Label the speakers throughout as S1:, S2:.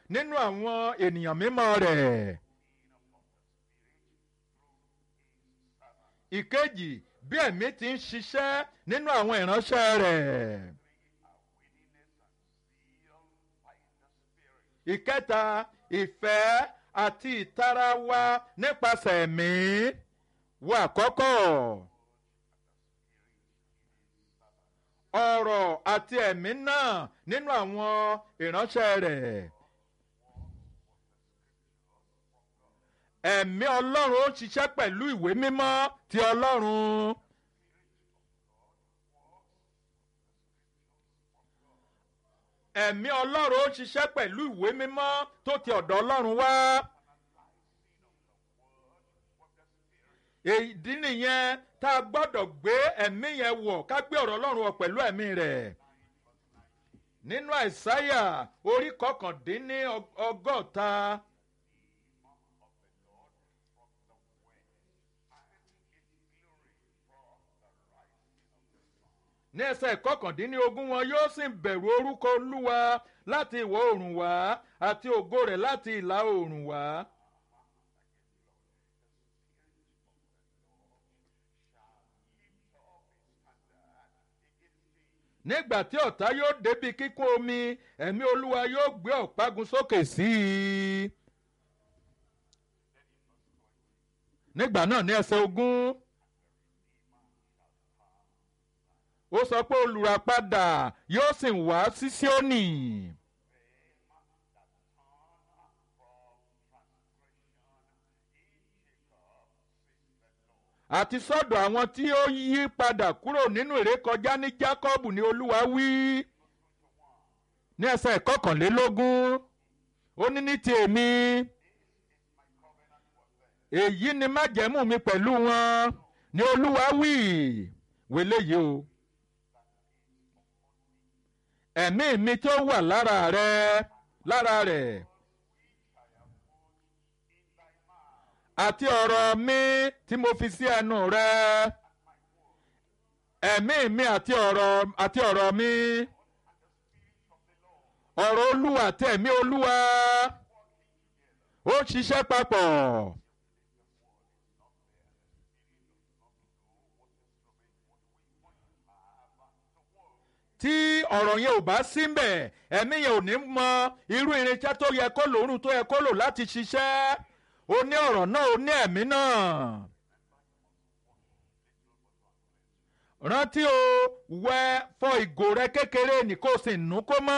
S1: nínú àwọn ènìyàn mímọ́ rẹ̀. ìkejì bí ẹ̀mí ti ń ṣiṣẹ́ nínú àwọn ìránṣẹ́ rẹ̀. ìkẹta ìfẹ́ àti ìtara wa nípasẹ̀ ẹ̀mí wa àkọ́kọ́. ọ̀rọ̀ àti ẹ̀mí náà nínú àwọn ìránṣẹ́ rẹ̀. ẹ̀mí ọlọ́run ó ṣiṣẹ́ pẹ̀lú ìwé mímọ́ ti ọlọ́run. ẹ̀mí ọlọ́run ó ṣiṣẹ́ pẹ̀lú ìwé mímọ́ tó ti ọ̀dọ̀ ọlọ́run wá. èdí nìyẹn tá a gbọ́dọ̀ gbé ẹ̀mí yẹn wọ̀ ká gbé ọ̀rọ̀ ọlọ́run wọ̀ pẹ̀lú ẹ̀mí rẹ̀. nínú àìsáyà orí kọkàndínní ọgọ́ta. ní ẹsẹ̀ kọkàndínlógún wọn yóò sì bẹ̀rù orúkọ olúwa láti ìwọ̀ oòrùn wá àti ògo rẹ̀ láti ìlà oòrùn wá. nígbà tí ọ̀tá yóò débi kíkún omi ẹ̀mí olúwa yóò gbé ọ̀págun sókè sí i. nígbà náà ní ẹsẹ̀ ogún. ó sọ pé olùràpadà yóò sì wá sí Síónì. àti sọ́dọ̀ àwọn tí ó yí padà kúrò nínú ìrékọjá ní Jákọ́bù ni Olúwa wí. ní ẹsẹ̀ ìkọkànlélógún ó ní ní ti èmi èyí ni májẹ̀mú mi pẹ̀lú wọn ni Olúwa wí wẹ́lẹ́ yìí o ẹ̀mí mi tó wà lára rẹ lára rẹ̀ àti ọ̀rọ̀ mi tí mo fi sí ẹnu rẹ ẹ̀mí mi àti ọ̀rọ̀ àti ọ̀rọ̀ mi ọ̀rọ̀ olúwa àti ẹ̀mí olúwa ó ṣiṣẹ́ papọ̀. tí ọ̀rọ̀ yẹn ò bá sí mbẹ̀ ẹ̀mí yẹn ò ní mọ irú irinṣẹ́ tó yẹ kó lòórùn tó yẹ kó lò láti ṣiṣẹ́ ó ní ọ̀rọ̀ náà ó ní ẹ̀mí náà. rántí o wẹ fọ ìgò rẹ kékeré ní kó o sì nù kó mọ́.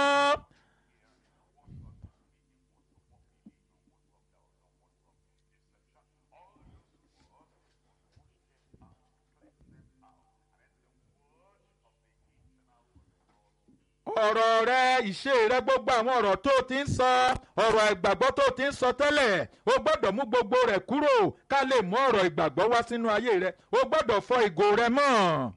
S1: ọ̀rọ̀ rẹ ìṣe rẹ gbogbo àwọn ọ̀rọ̀ tó ti ń sọ ọ̀rọ̀ ìgbàgbọ́ tó ti ń sọ tẹ́lẹ̀ o gbọ́dọ̀ mú gbogbo rẹ̀ kúrò ká lè mú ọ̀rọ̀ ìgbàgbọ́ wá sínú ayé rẹ o gbọ́dọ̀ fọ ìgò rẹ mọ́.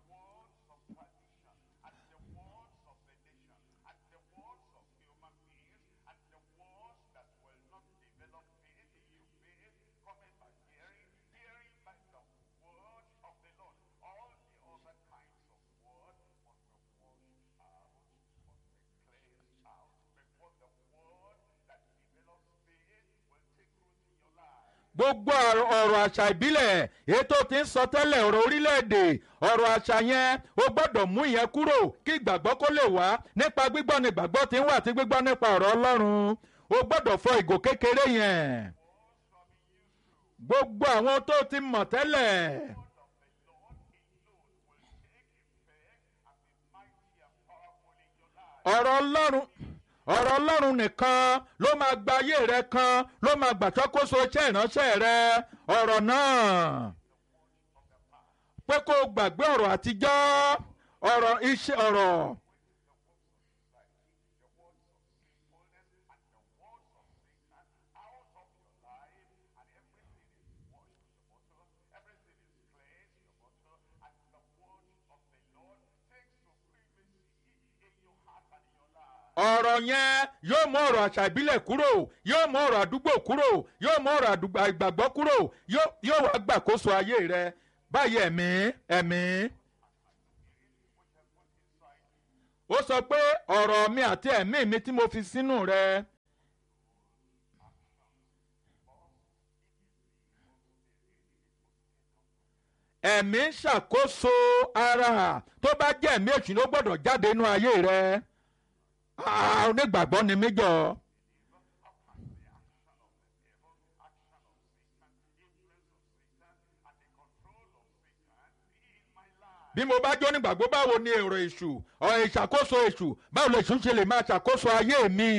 S1: gbogbo ọ̀rọ̀ àṣà ìbílẹ̀ ètò tí ń sọ tẹ́lẹ̀ ọ̀rọ̀ orílẹ̀-èdè ọ̀rọ̀ àṣà yẹn ó gbọ́dọ̀ mú ìyẹn kúrò kí ìgbàgbọ́ kó lè wá nípa gbígbọ́ ni ìgbàgbọ́ ti ń wà tí gbígbọ́ nípa ọ̀rọ̀ Ọlọ́run ó gbọ́dọ̀ fọ ìgò kékeré yẹn gbogbo àwọn tó ti mọ̀ tẹ́lẹ̀. ọ̀rọ̀ Ọlọ́run ọ̀rọ̀ ọlọ́run nìkan ló máa gba ayé rẹ kan ló máa gbàtọ́kóso iṣẹ́ ìránṣẹ́ rẹ ọ̀rọ̀ náà pé kó o gbàgbé ọ̀rọ̀ àtijọ́ ọ̀rọ̀ iṣẹ́ ọ̀rọ̀. ọ̀rọ̀ yẹn yóò mú ọ̀rọ̀ àṣà ìbílẹ̀ kúrò yóò mú ọ̀rọ̀ àdúgbò kúrò yóò mú ọ̀rọ̀ ìgbàgbọ́ kúrò yóò wá gbàkóso ayé rẹ báyìí ẹ̀mí ẹ̀mí. ó sọ pé ọ̀rọ̀ mi àti ẹ̀mí mi tí mo fi sínú rẹ ẹ̀mí ń ṣàkóso ara tó bá jẹ́ ẹ̀mí èṣù ló gbọ́dọ̀ jáde nínú ayé rẹ Ah, onígbàgbọ́ ni mí jọ. bí mo bá jó nígbàgbọ́ báwo ni èrò èṣù ọ̀ ìṣàkóso èṣù báwo lè èṣù ṣe lè máa ṣàkóso ayé mi.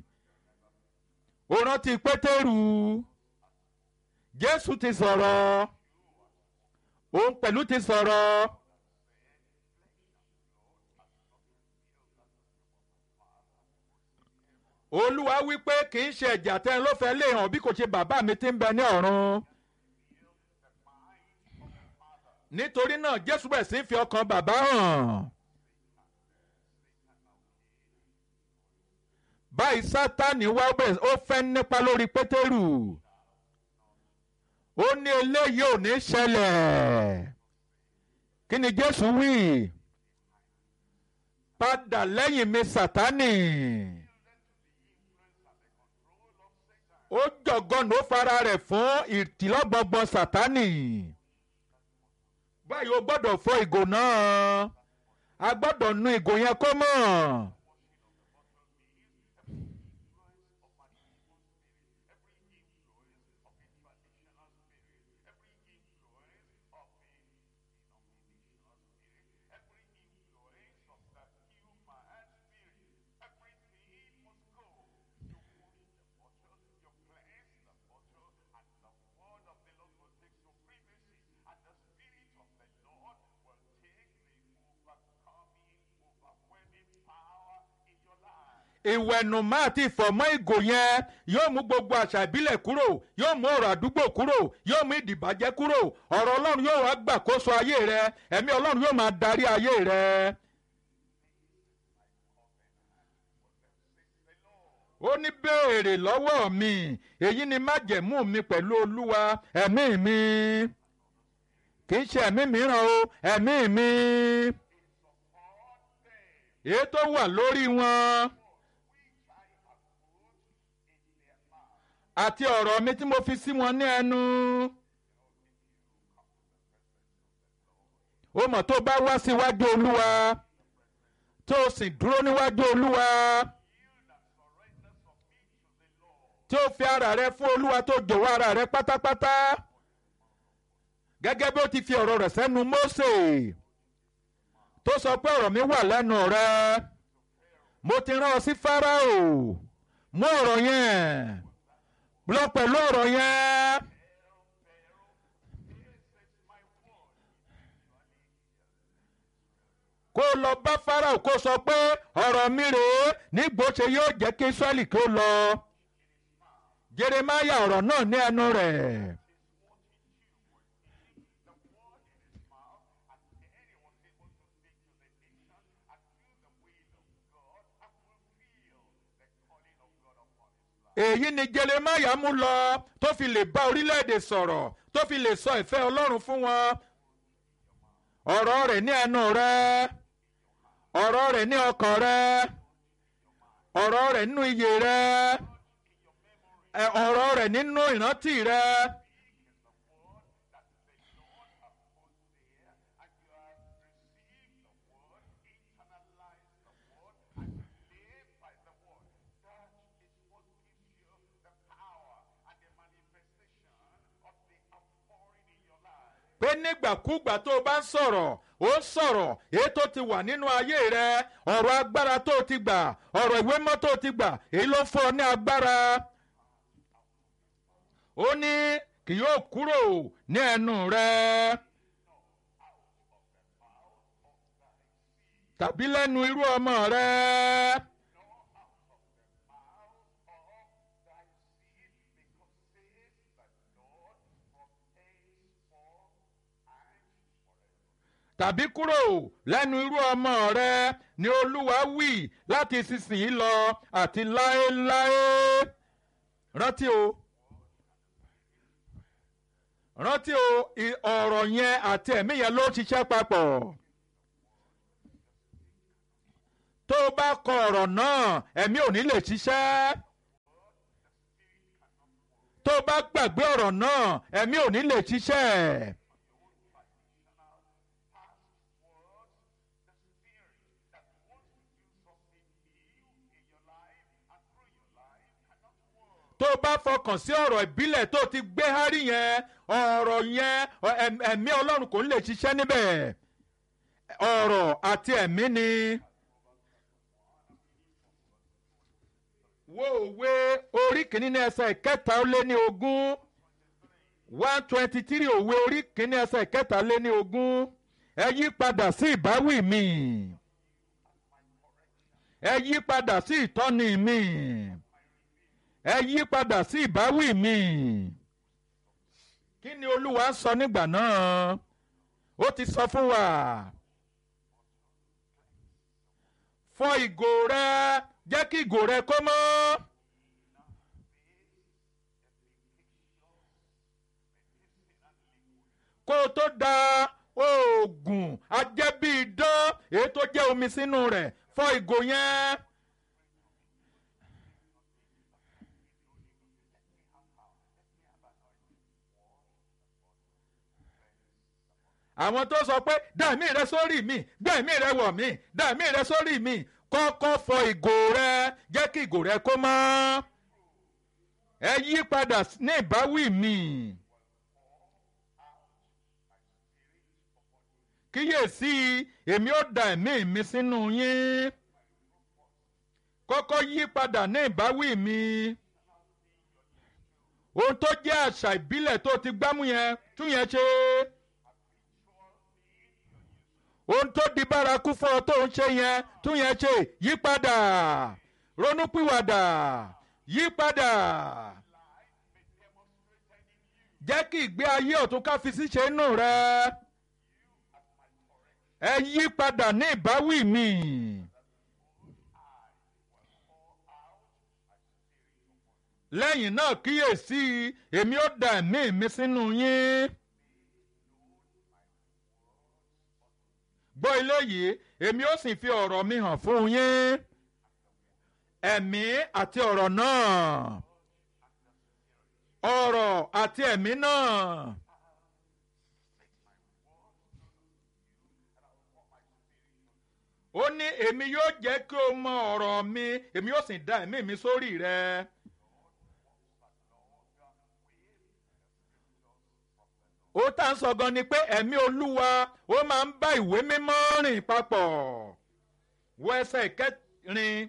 S1: ó rántí pétérù jésù ti sọ̀rọ̀ òun pẹ̀lú ti sọ̀rọ̀. olúwa wípé kì í ṣe ẹ̀jẹ̀ àtẹ̀yìn ló fẹ́ lè hàn bí kò ṣe bàbá mi ti ń bẹ ní ọ̀run. nítorí náà jésù bẹ̀ sí ń fi ọkàn bàbá hàn. báyìí sátani wá bẹ̀ ó fẹ́ nípa lórí pétérù ó ní eléyìí ò ní ṣẹlẹ̀ kí ni jésù wí padà lẹ́yìn mi sátani ó jọ̀gọ́nù ó fara rẹ̀ fún ìtìlọ́gbọ̀ngbọ̀n sátani báyìí o gbọ́dọ̀ fọ ìgò náà a gbọ́dọ̀ nu ìgò yẹn kó mọ̀. ìwẹ̀nùmọ́ àti ìfọ̀mọ́ ìgò yẹn yóò mú gbogbo àṣà ìbílẹ̀ kúrò yóò mú ọ̀rọ̀ àdúgbò kúrò yóò mú ìdìbàjẹ́ kúrò ọ̀rọ̀ ọlọ́run yóò wá gbàkóso ayé rẹ ẹ̀mí ọlọ́run yóò máa darí ayé rẹ. ó ní béèrè lọ́wọ́ mi èyí ni májẹ̀mú mi pẹ̀lú olúwa ẹ̀mí mi kì í ṣe ẹ̀mí mìíràn o ẹ̀mí mi èyí tó wà lórí wọn. àti ọ̀rọ̀ mi tí mo fi sí wọn ní ẹnu. ó mọ̀ tó bá wá síwájú olúwa tó o sì dúró níwájú olúwa tí ó fi ara rẹ fún olúwa tó jọ̀wọ́ ara rẹ pátápátá gẹ́gẹ́ bí ó ti fi ọ̀rọ̀ rẹ̀ sẹ́nu Mósè tó sọ pé ọ̀rọ̀ mi wà lẹ́nu rẹ mo ti rán ọ sí Fáráò mú ọ̀rọ̀ yẹn lọ pẹ̀lú ọ̀rọ̀ yẹn. kó lọ bá Fáráò kó sọ pé ọ̀rọ̀ mi rèé nígbò ṣe yóò jẹ́ kí Ísírẹ́lì kó lọ. Jeremáyà ọ̀rọ̀ náà ní ẹnu rẹ̀. èyí ni Jeremáyà mú lọ tó fi lè bá orílẹ̀-èdè sọ̀rọ̀ tó fi lè sọ ìfẹ́ Ọlọ́run fún wọn ọ̀rọ̀ rẹ̀ ní ẹnu rẹ̀ ọ̀rọ̀ rẹ̀ ní ọkàn rẹ̀ ọ̀rọ̀ rẹ̀ nínú iyè rẹ̀ ọ̀rọ̀ rẹ̀ nínú ìrántí rẹ̀. pé nígbàkúgbà tó o bá ń sọ̀rọ̀ ó ń sọ̀rọ̀ èyí tó ti wà nínú ayé rẹ ọ̀rọ̀ agbára tó o ti gbà ọ̀rọ̀ ìwé mọ́ tó o ti gbà èyí ló fún ọ ní agbára. ó ní kì yóò kúrò ní ẹnu rẹ. tàbí lẹ́nu irú ọmọ rẹ. tàbí kúrò lẹ́nu irú ọmọ rẹ ni olúwa wí láti ìsinsìnyí lọ àti láéláé rántí o rántí o ọ̀rọ̀ yẹn àti ẹ̀mí yẹn ló ṣiṣẹ́ papọ̀ tó o bá kọ ọ̀rọ̀ náà ẹ̀mí ò ní lè ṣiṣẹ́ tó o bá gbàgbé ọ̀rọ̀ náà ẹ̀mí ò ní lè ṣiṣẹ́ tó o bá fọkàn sí ọ̀rọ̀ ìbílẹ̀ tó o ti gbé hárí yẹn ọ̀rọ̀ yẹn ẹ̀mí ọlọ́run kò ní lè ṣiṣẹ́ níbẹ̀ ọ̀rọ̀ àti ẹ̀mí ni. wo òwe orí kìíní ní ẹsẹ̀ ìkẹta ó lé ní ogún one twenty three òwe orí kìíní ẹsẹ̀ ìkẹta lé ní ogún ẹ yí padà sí ìbáwí mi ẹ yí padà sí ìtọ́ni mi ẹ yí padà sí ìbáwí mi kí ni olúwa sọ nígbà náà ó ti sọ fún wa fọ ìgò rẹ jẹ́ kí ìgò rẹ kó mọ́. kó o tó da oògùn ajẹ́bí idán èyí tó jẹ́ omi sínú rẹ̀ fọ ìgò yẹn. àwọn tó sọ pé dàmí rẹ sórí mi dàmí rẹ wọ̀ mí dàmí rẹ sórí mi kọ́kọ́ fọ ìgò rẹ jẹ́ kí ìgò rẹ kó mọ́ ẹ yí padà ní ìbáwí mi. kíyèsí èmi ó da ẹ̀mí mi sínú yín kọ́kọ́ yí padà ní ìbáwí mi ohun tó jẹ́ àṣà ìbílẹ̀ tó ti gbámú yẹn tún yẹn ṣe ohun tó di bárakú fún ọ tó ń ṣe yẹn tún yẹn ṣe yí padà ronúpìwàdà yí padà jẹ́ kí ìgbé ayé ọ̀tún ká fi síṣe inú rẹ ẹ yí padà ní ìbáwí mi. lẹ́yìn náà kíyèsí èmi ó da ẹ̀mí mi sínú yín. gbọ́ ilé yìí èmi ó sì fi ọ̀rọ̀ mi hàn fún yín. ẹ̀mí àti ọ̀rọ̀ náà. ọ̀rọ̀ àti ẹ̀mí náà. ó ní èmi yóò jẹ́ kí o mọ ọ̀rọ̀ mi èmi yóò sì da ẹ̀mí mi sórí rẹ. ó tá à ń sọ gan ni pé ẹ̀mí olúwa ó máa ń bá ìwé mímọ́ rìn papọ̀ wọ ẹsẹ̀ ìkẹrin.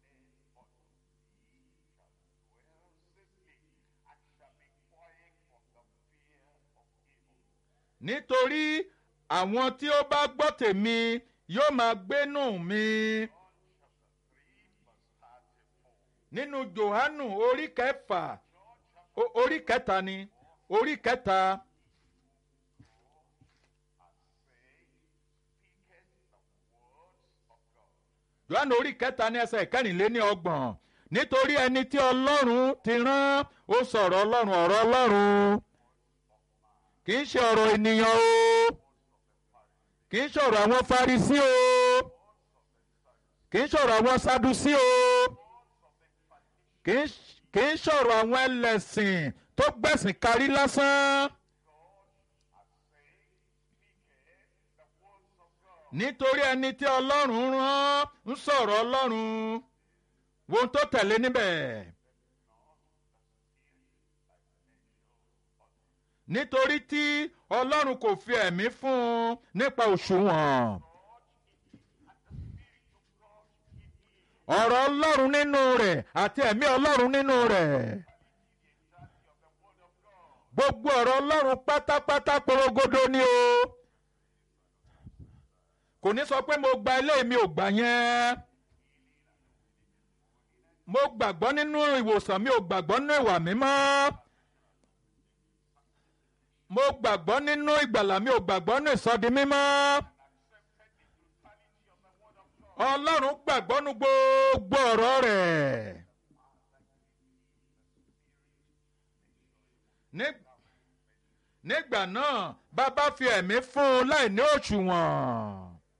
S1: nítorí àwọn tí ó bá gbọ́ tèmi yóò máa gbénú mi. nínú Jòhánù orí kẹfà orí kẹta ni orí kẹta. Jòhánù orí kẹta ní ẹsẹ̀ ìkẹrìnléní ọgbọ̀n nítorí ẹni tí Ọlọ́run ti rán ó sọ̀rọ̀ Ọlọ́run ọ̀rọ̀ Ọlọ́run kì í ṣe ọ̀rọ̀ ènìyàn o kì í ṣọ̀rọ̀ àwọn Farisí o kì í ṣọ̀rọ̀ àwọn Sadusí o kì í ṣọ̀rọ̀ àwọn ẹlẹ́sìn tó gbẹ̀sìn kárí lásán. nítorí ẹni tí Ọlọ́run rán ń sọ̀rọ̀ Ọlọ́run wo ohun tó tẹ̀lé níbẹ̀. nítorí tí Ọlọ́run kò fi ẹ̀mí fún un nípa òṣùwọ̀n. ọ̀rọ̀ Ọlọ́run nínú rẹ̀ àti ẹ̀mí Ọlọ́run nínú rẹ̀. gbogbo ọ̀rọ̀ Ọlọ́run pátápátá porogodo ni o. kò ní sọ pé mo gba ilé mi ò gbà yẹn. mo gbàgbọ́ nínú ìwòsàn mi ò gbàgbọ́ nínú ìwà mímọ́ mo gbàgbọ́ nínú ìgbàlà mi ò gbàgbọ́ nínú ìsọdi mímọ́. Ọlọ́run gbàgbọ́ nínú gbogbo ọ̀rọ̀ rẹ̀. nígbà náà bàbá fi ẹ̀mí fún un láì ní òṣùwọ̀n.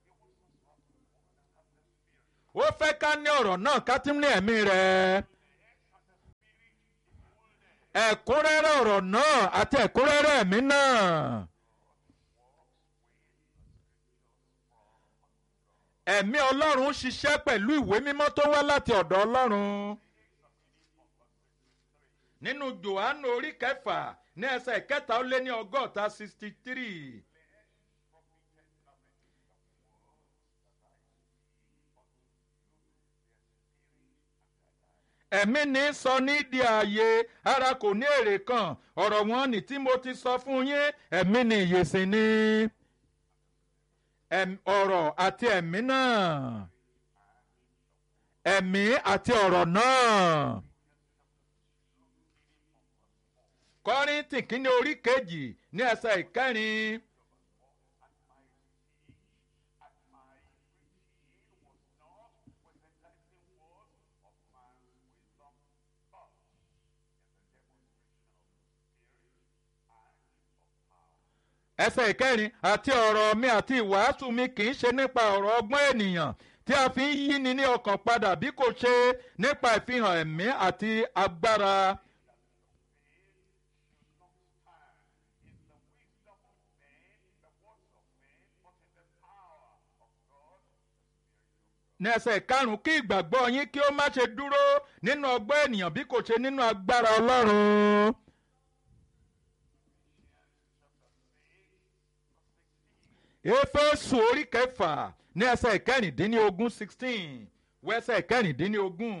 S1: ó fẹ́ ká ní ọ̀rọ̀ náà ká tún ní ẹ̀mí rẹ̀ ẹ̀kúnrẹ́rẹ́ ọ̀rọ̀ náà àti ẹ̀kúnrẹ́rẹ́ ẹ̀mí náà. ẹ̀mí ọlọ́run ṣiṣẹ́ pẹ̀lú ìwé mímọ́ tó wá láti ọ̀dọ̀ ọlọ́run. nínú johannu orí kẹfà ní ẹsẹ̀ ìkẹta ó lé ní ọgọ́ta sixty three. ẹ̀mí ní sọ ní di ààyè ara kò ní èrè kan ọ̀rọ̀ wọn ni tí mo ti sọ fún yín ẹ̀mí ni ìyèsí ni ọ̀rọ̀ àti ẹ̀mí náà ẹ̀mí àti ọ̀rọ̀ náà. kọ́ríntì kínní orí kejì ní ẹsẹ̀ ìkẹrin. ẹsẹ̀ ìkẹrin àti ọ̀rọ̀ mi àti ìwàásù mi kì í ṣe nípa ọ̀rọ̀ ọgbọ́n ènìyàn tí a fi ń yí ni ní ọkàn padà bí kò ṣe nípa ìfihàn ẹ̀mí àti agbára. ní ẹsẹ̀ karùn-ún kí ìgbàgbọ́ yín kí ó má ṣe dúró nínú ọgbọ́n ènìyàn bí kò ṣe nínú agbára ọlọ́run. éfésù orí kẹfà ní ẹsẹ̀ ìkẹrìndínlógún sixteen wẹ́sẹ̀ ìkẹrìndínlógún.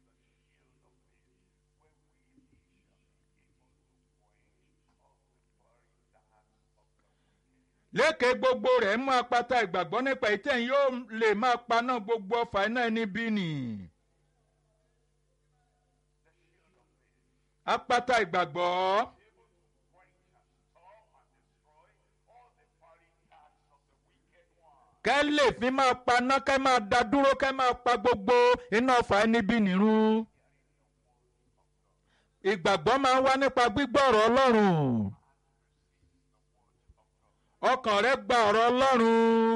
S1: lékè gbogbo rẹ̀ mú apata ìgbàgbọ́ nípa ìtẹ̀yìn yóò lè máa paná gbogbo ọfà iná ẹni bí nì. apata ìgbàgbọ́. kẹ́ lè fi máa paná kẹ́ máa da dúró kẹ́ máa pa gbogbo iná ọfà ẹni bí nìrun. ìgbàgbọ́ máa ń wá nípa gbígbọ́ ọ̀rọ̀ ọlọ́run ọkàn rẹ gba ọ̀rọ̀ ọlọ́run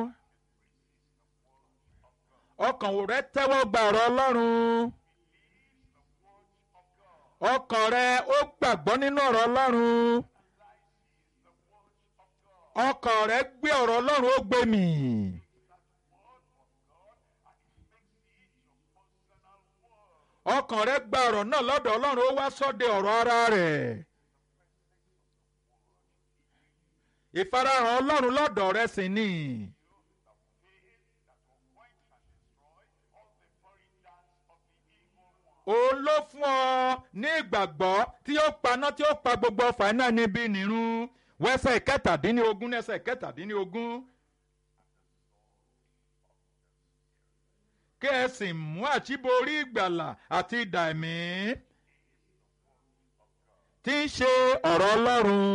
S1: ọkàn rẹ tẹ́wọ́ gba ọ̀rọ̀ ọlọ́run ọkàn rẹ ó gbàgbọ́ nínú ọ̀rọ̀ ọlọ́run ọkàn rẹ gbé ọ̀rọ̀ ọlọ́run ó gbé mì. ọkàn rẹ gba ọ̀rọ̀ náà lọ́dọ̀ ọlọ́run ó wá sọ́dẹ̀ ọ̀rọ̀ ara rẹ̀. ìfarahàn ọlọ́run lọ́dọ̀ rẹ sì ni. òun ló fún ọ ní ìgbàgbọ́ tí ó paná tí ó pa gbogbo ọfà iná níbi nìrun wẹ́sẹ̀ kẹtàdínlógún ẹsẹ̀ kẹtàdínlógún. kí ẹ sì mú àṣíborí ìgbàlà àti idà ẹ̀mí tí ń ṣe ọ̀rọ̀ ọlọ́run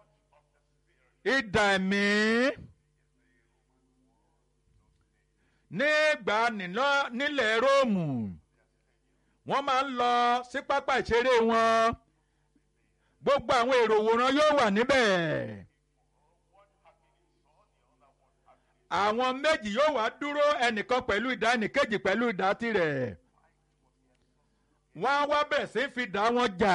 S1: idà ẹ̀mí nígbà nílẹ̀ róòmù wọ́n máa ń lọ sí pápá ìṣeré wọn gbogbo àwọn èrò òwòrán yóò wà níbẹ̀ àwọn méjì yóò wá dúró ẹnìkan pẹ̀lú idà ẹnìkejì pẹ̀lú idà tirẹ̀ wọ́n á wá bẹ̀rẹ̀ sí fi dà wọ́n jà.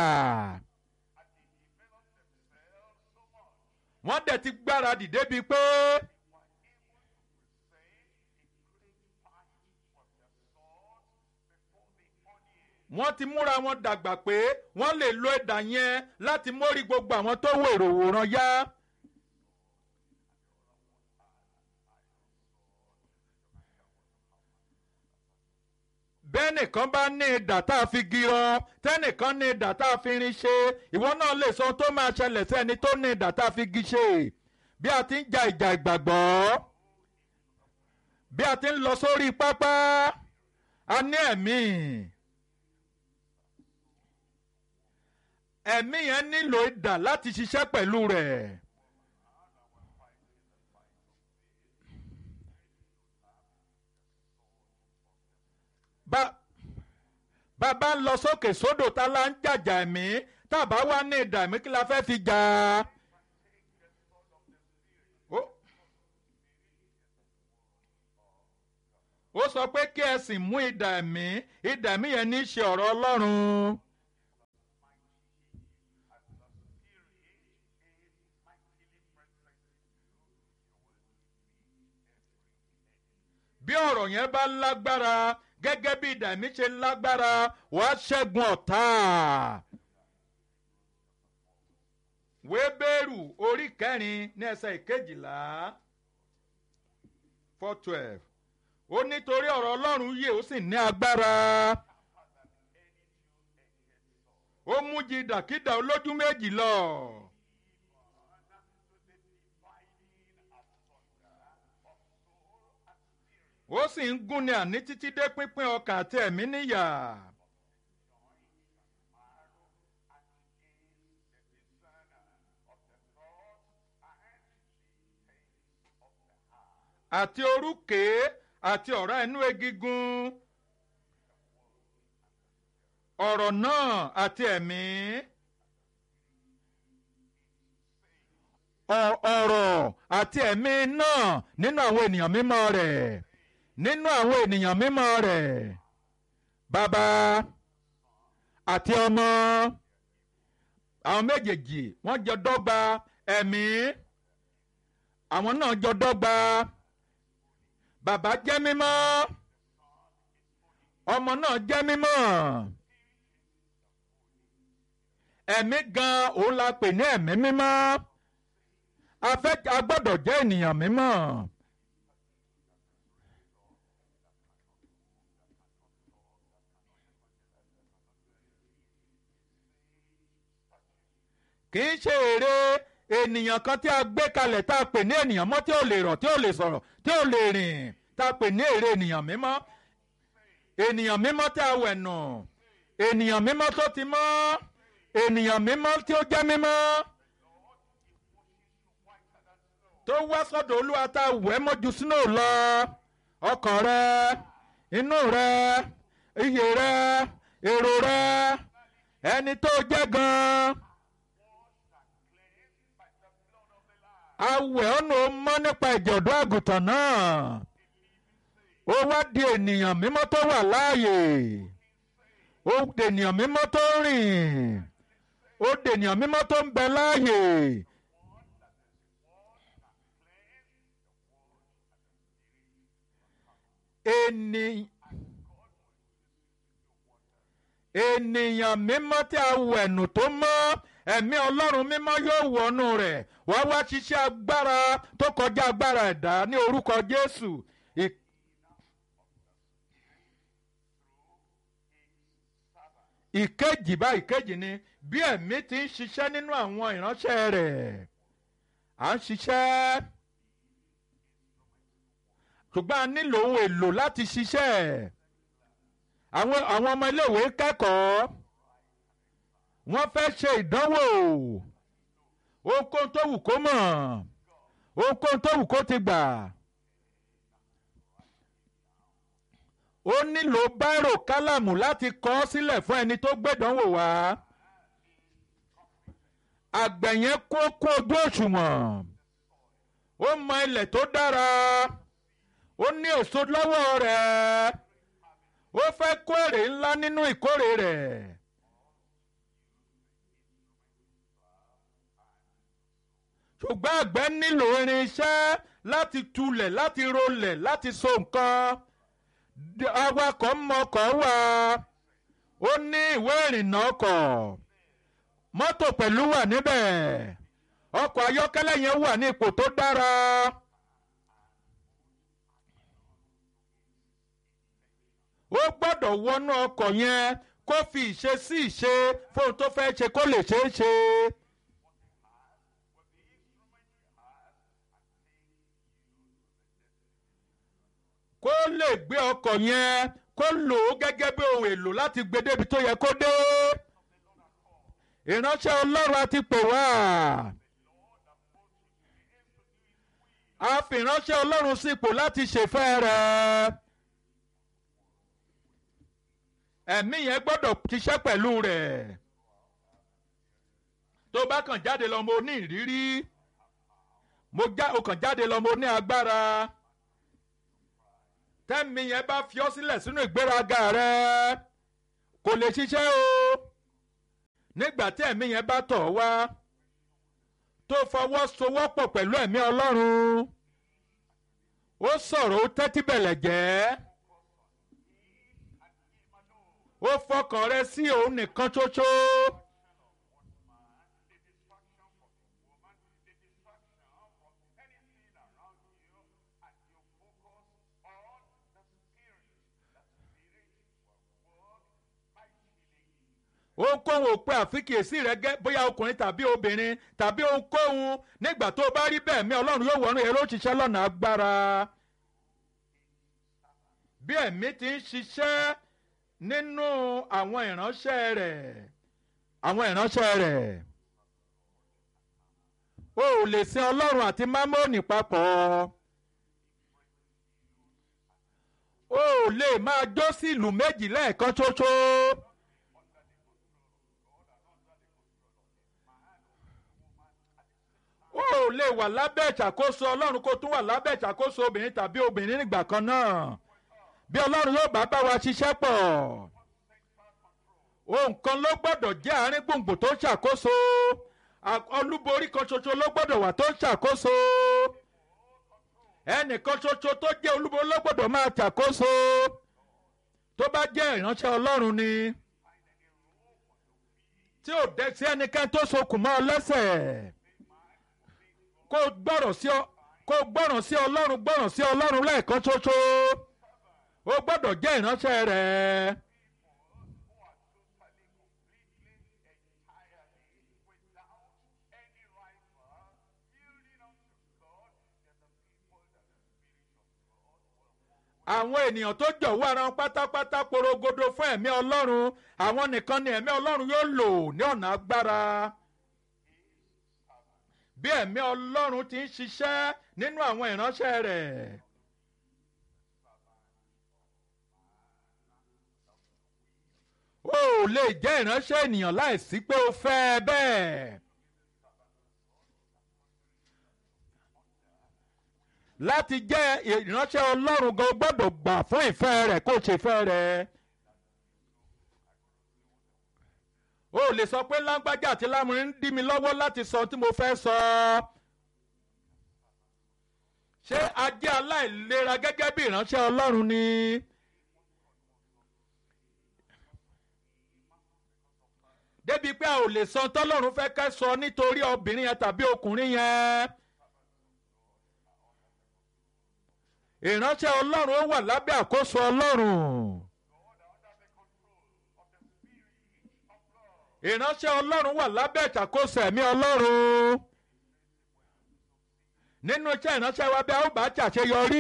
S1: wọ́n dẹ̀ ti gbáradì débi pé wọ́n ti múra wọn dàgbà pé wọ́n lè lo ẹ̀dà yẹn láti mórí gbogbo àwọn tó wò èrò wòran yá. bẹ́ẹ̀nìkan bá ní idà tá a fi girọ tẹ́nìkan ní idà tá a fi rin ṣe ìwọ náà lè sọ ohun tó máa ṣẹlẹ̀ sí ẹni tó ní idà tá a fi gi ṣe bí a ti ń ja ìjà ìgbàgbọ́ bí a ti ń lọ sórí pápá a ní ẹ̀mí ẹ̀mí yẹn nílò idà láti ṣiṣẹ́ pẹ̀lú rẹ̀. bá bàbá ń lọ sókè sódò tá la ń jàjà ẹ̀mí tàbá wá ní ìdà ẹ̀mí kí la fẹ́ fi jà á. ó sọ pé kí ẹ sì mú idà ẹ̀mí idà ẹ̀mí yẹn ní í ṣe ọ̀rọ̀ ọlọ́run. bí ọ̀rọ̀ yẹn bá lágbára gẹ́gẹ́ bí idà ẹ̀mí ṣe lágbára wàá ṣẹ́gun ọ̀tá. wébérù orí kẹrin ní ẹsẹ̀ ìkejìlá four twelve ó nítorí ọ̀rọ̀ ọlọ́run yìí ó sì ní agbára ó mú jí dàkídà olójú méjì lọ. ó sì ń gúnni àní títí dé pínpín ọkàn àti ẹ̀mí níyà. àti orúkè àti ọ̀rá inú egigun ọ̀rọ̀ náà àti ẹ̀mí ọ̀rọ̀ àti ẹ̀mí náà nínú àwọn ènìyàn mímọ́ rẹ̀ nínú àwọn ènìyàn mímọ́ rẹ̀ bàbá àti ọmọ àwọn méjèèjì wọ́n jọ dọ́gba ẹ̀mí àwọn náà jọ dọ́gba bàbá jẹ́ mímọ́ ọmọ náà jẹ́ mímọ́ ẹ̀mí gan òun la pè ní ẹ̀mí mímọ́ a fẹ́ a gbọ́dọ̀ jẹ́ ènìyàn mímọ́. kì í ṣe èrè ènìyàn kan tí a gbé kalẹ̀ tá a pè ní ènìyàn mọ́ tí ò lè rọ̀ tí ò lè sọ̀rọ̀ tí ò lè rìn tá a pè ní èrè ènìyàn mímọ́ ènìyàn mímọ́ tí a wẹ̀ nù ènìyàn mímọ́ tó ti mọ́ ènìyàn mímọ́ tí ó jẹ́ mímọ́ tó wá sọ́dọ̀ olúwa tá a wẹ̀ mọ́jú sínú lọ ọkàn rẹ inú rẹ iyè rẹ èrò rẹ ẹni tó jẹ́ gan-an. awẹ̀ ọ̀nà ó mọ́ nípa ìjọ̀dọ̀ àgùntàn náà ó wá di ènìyàn mímọ́ tó wà láàyè ó di ènìyàn mímọ́ tó rìn ó di ènìyàn mímọ́ tó ń bẹ láàyè. ènìyàn mímọ́ tí a wẹ̀nù tó mọ́ ẹ̀mí ọlọ́run mímọ́ yóò wọnú rẹ̀ wá wá ṣiṣẹ́ agbára tó kọjá agbára ẹ̀dá ní orúkọ jésù. ìkejì bá ìkejì ni bí ẹ̀mí ti ń ṣiṣẹ́ nínú àwọn ìránṣẹ́ rẹ̀ à ń ṣiṣẹ́ ṣùgbọ́n a nílò ohun èlò láti ṣiṣẹ́ àwọn àwọn ọmọ iléèwé kẹ́kọ̀ọ́ wọ́n fẹ́ ṣe ìdánwò ohunkóhun tó wù kó mọ̀ ohunkóhun tó wù kó ti gbà ó nílò báírò kálámù láti kọ ọ́ sílẹ̀ fún ẹni tó gbẹ̀dánwò wá àgbẹ̀ yẹn kó kó ojú òṣùwọ̀n ó mọ ilẹ̀ tó dára ó ní èso lọ́wọ́ rẹ̀ ó fẹ́ kó èrè ńlá nínú ìkórè rẹ̀. ṣùgbọ́n àgbẹ̀ nílò irinṣẹ́ láti tulẹ̀ láti rolẹ̀ láti so nǹkan awakọ̀ mọkọ̀ wà ó ní ìwé ìrìnnà ọkọ̀ mọ́tò pẹ̀lú wà níbẹ̀ ọkọ̀ ayọ́kẹ́lẹ́ yẹn wà ní ipò tó dára. ó gbọ́dọ̀ wọnú ọkọ̀ yẹn kó fi ìṣe sí ìṣe fóun tó fẹ́ ṣe kó lè ṣeé ṣe. kó lè gbé ọkọ̀ yẹn kó lò ó gẹ́gẹ́ bí ohun èlò láti gbé débi tó yẹ kó dé. ìránṣẹ́ ọlọ́run àti pè wá. a fi ìránṣẹ́ ọlọ́run sípò láti ṣèfẹ́ rẹ̀. ẹ̀mí yẹn gbọ́dọ̀ ṣiṣẹ́ pẹ̀lú rẹ̀. tó bá kàn jáde lọ mo ní ìrírí mo já o kàn jáde lọ mo ní agbára tẹ́mi yẹn bá fi ọ́ sílẹ̀ sínú ìgbéraga rẹ kò lè ṣiṣẹ́ o nígbà tí ẹ̀mí yẹn bá tọ̀ wá tó fọwọ́ sowọ́pọ̀ pẹ̀lú ẹ̀mí ọlọ́run ó sọ̀rọ̀ ó tẹ́tí bẹ̀lẹ̀ jẹ́ ó fọkàn rẹ sí òun nìkan ṣoṣo ohunkóhun ò pe àfikèsí rẹ gẹ́ bóyá ọkùnrin tàbí obìnrin tàbí ohunkóhun nígbà tó o bá rí bẹ́ẹ̀ mi ọlọ́run yóò wọnú èrò òṣìṣẹ́ lọ́nà agbára bí ẹ̀mí ti ń ṣiṣẹ́ nínú àwọn ìránṣẹ́ rẹ̀ àwọn ìránṣẹ́ rẹ̀ o ò lè sin ọlọ́run àti mámónì papọ̀ o ò lè máa jó sí ìlú méjì lẹ́ẹ̀kan ṣoṣo. o ò lè wà lábẹ́ ìṣàkóso ọlọ́run kó tún wà lábẹ́ ìṣàkóso obìnrin tàbí obìnrin nígbà kan náà bí ọlọ́run yóò bá bá wa ṣiṣẹ́ pọ̀ ohun kan ló gbọ́dọ̀ jẹ́ àárín gbùngbùn tó ṣàkóso olúborí kan ṣoṣo ló gbọ́dọ̀ wà tó ṣàkóso ẹnìkan ṣoṣo tó jẹ́ olúborí ló gbọ́dọ̀ máa ṣàkóso tó bá jẹ́ ìránṣẹ́ ọlọ́run ni tí ò dẹ́ sí ẹnikẹ́ni tó sokùn mọ́ ọ lẹ́sẹ̀ kó gbọ́rọ̀ sí ọ kó gbọ́ràn sí ọlọ́run gbọ́ràn sí ọlọ́run lẹ́ẹ̀kan ṣoṣo ó gbọ́dọ̀ jẹ́ ìránṣẹ́ rẹ̀. àwọn ènìyàn tó jọ̀wọ́ ara wọn pátápátá porogodo fún ẹ̀mí ọlọ́run àwọn nìkan ni ẹ̀mí ọlọ́run yóò lò ní ọ̀nà agbára bí ẹ̀mí ọlọ́run ti ń ṣiṣẹ́ nínú àwọn ìránṣẹ́ rẹ̀. o ò lè jẹ́ ìránṣẹ́ ènìyàn láìsí pé o fẹ́ ẹ bẹ́ẹ̀. láti jẹ́ ìránṣẹ́ ọlọ́run gan gbọ́dọ̀ gbà fún ìfẹ́ rẹ̀ kó o ṣe fẹ́ rẹ̀. o lè sọ pé lágbájá àti lámúrin ń dí mi lọ́wọ́ láti sọ tí mo fẹ́ sọ. ṣé ajé aláìlera gẹ́gẹ́ bí ìránṣẹ́ ọlọ́run ni. débi pé a ò lè sọ tọ́lọ́run fẹ́ kẹ́ sọ nítorí obìnrin yẹn tàbí ọkùnrin yẹn. ìránṣẹ́ ọlọ́run ó wà lábẹ́ àkóso ọlọ́run. ìránṣẹ́ ọlọ́run wà lábẹ́ ìṣàkóso ẹ̀mí ọlọ́run. nínú iṣẹ́ ìránṣẹ́ wa bí a ó bá ṣàṣeyọrí.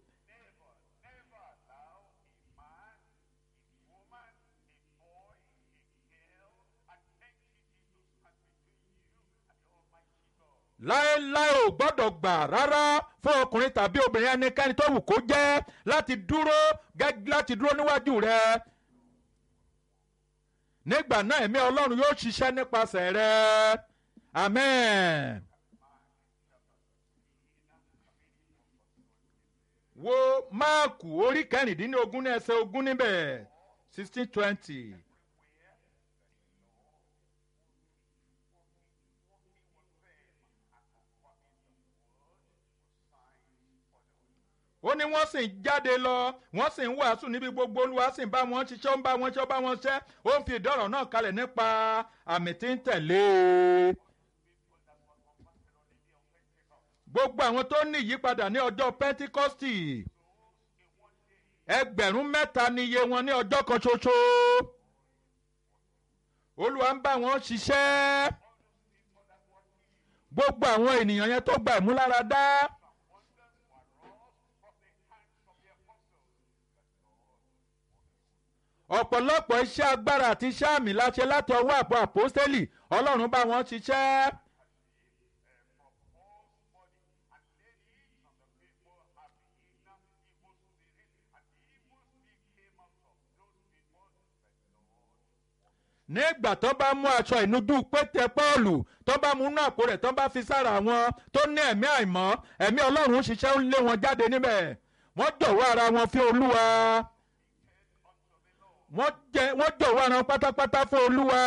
S1: láéláé ò gbọ́dọ̀ gbà rárá fún ọkùnrin tàbí obìnrin ẹnikẹ́ni tó wù kó jẹ́ láti dúró láti dúró níwájú rẹ. nígbà náà ẹ̀mí ọlọ́run yóò ṣiṣẹ́ nípasẹ̀ rẹ amen. wo máàkù orí kẹrìndínlógún ní ẹsẹ̀ ogún níbẹ̀ sixteen twenty. ó ní wọ́n sì ń jáde lọ wọ́n sì ń wàásù níbi gbogbo olúwa sì ń bá wọn ṣiṣẹ́ ó ń bá wọn ṣe ó bá wọn ṣẹ́ ó ń fi ìdọ́rọ̀ náà kalẹ̀ nípa àmì tí ń tẹ̀lé e. gbogbo àwọn tó ní ìyípadà ní ọjọ́ pentikọ́stì ẹgbẹ̀rún mẹ́ta ni iye wọn ní ọjọ́ kan ṣoṣo olúwa ń bá wọn ṣiṣẹ́ gbogbo àwọn ènìyàn yẹn tó gba ìmúláradá. ọ̀pọ̀lọpọ̀ iṣẹ́ agbára àti iṣẹ́ àmì láṣẹ láti ọwọ́ àpò àpọ́stélì ọlọ́run bá wọn ṣiṣẹ́. nígbà tó bá mú aṣọ ìnujú pété pọ́ọ̀lù tó bá mú inú àpò rẹ̀ tó bá fi sára wọn tó ní ẹ̀mí àìmọ́ ẹ̀mí ọlọ́run ṣiṣẹ́ ń lé wọn jáde níbẹ̀ wọ́n jọ̀wọ́ ara wọn fún olúwa wọ́n jọ̀wọ́ ara wọn pátápátá fún olúwa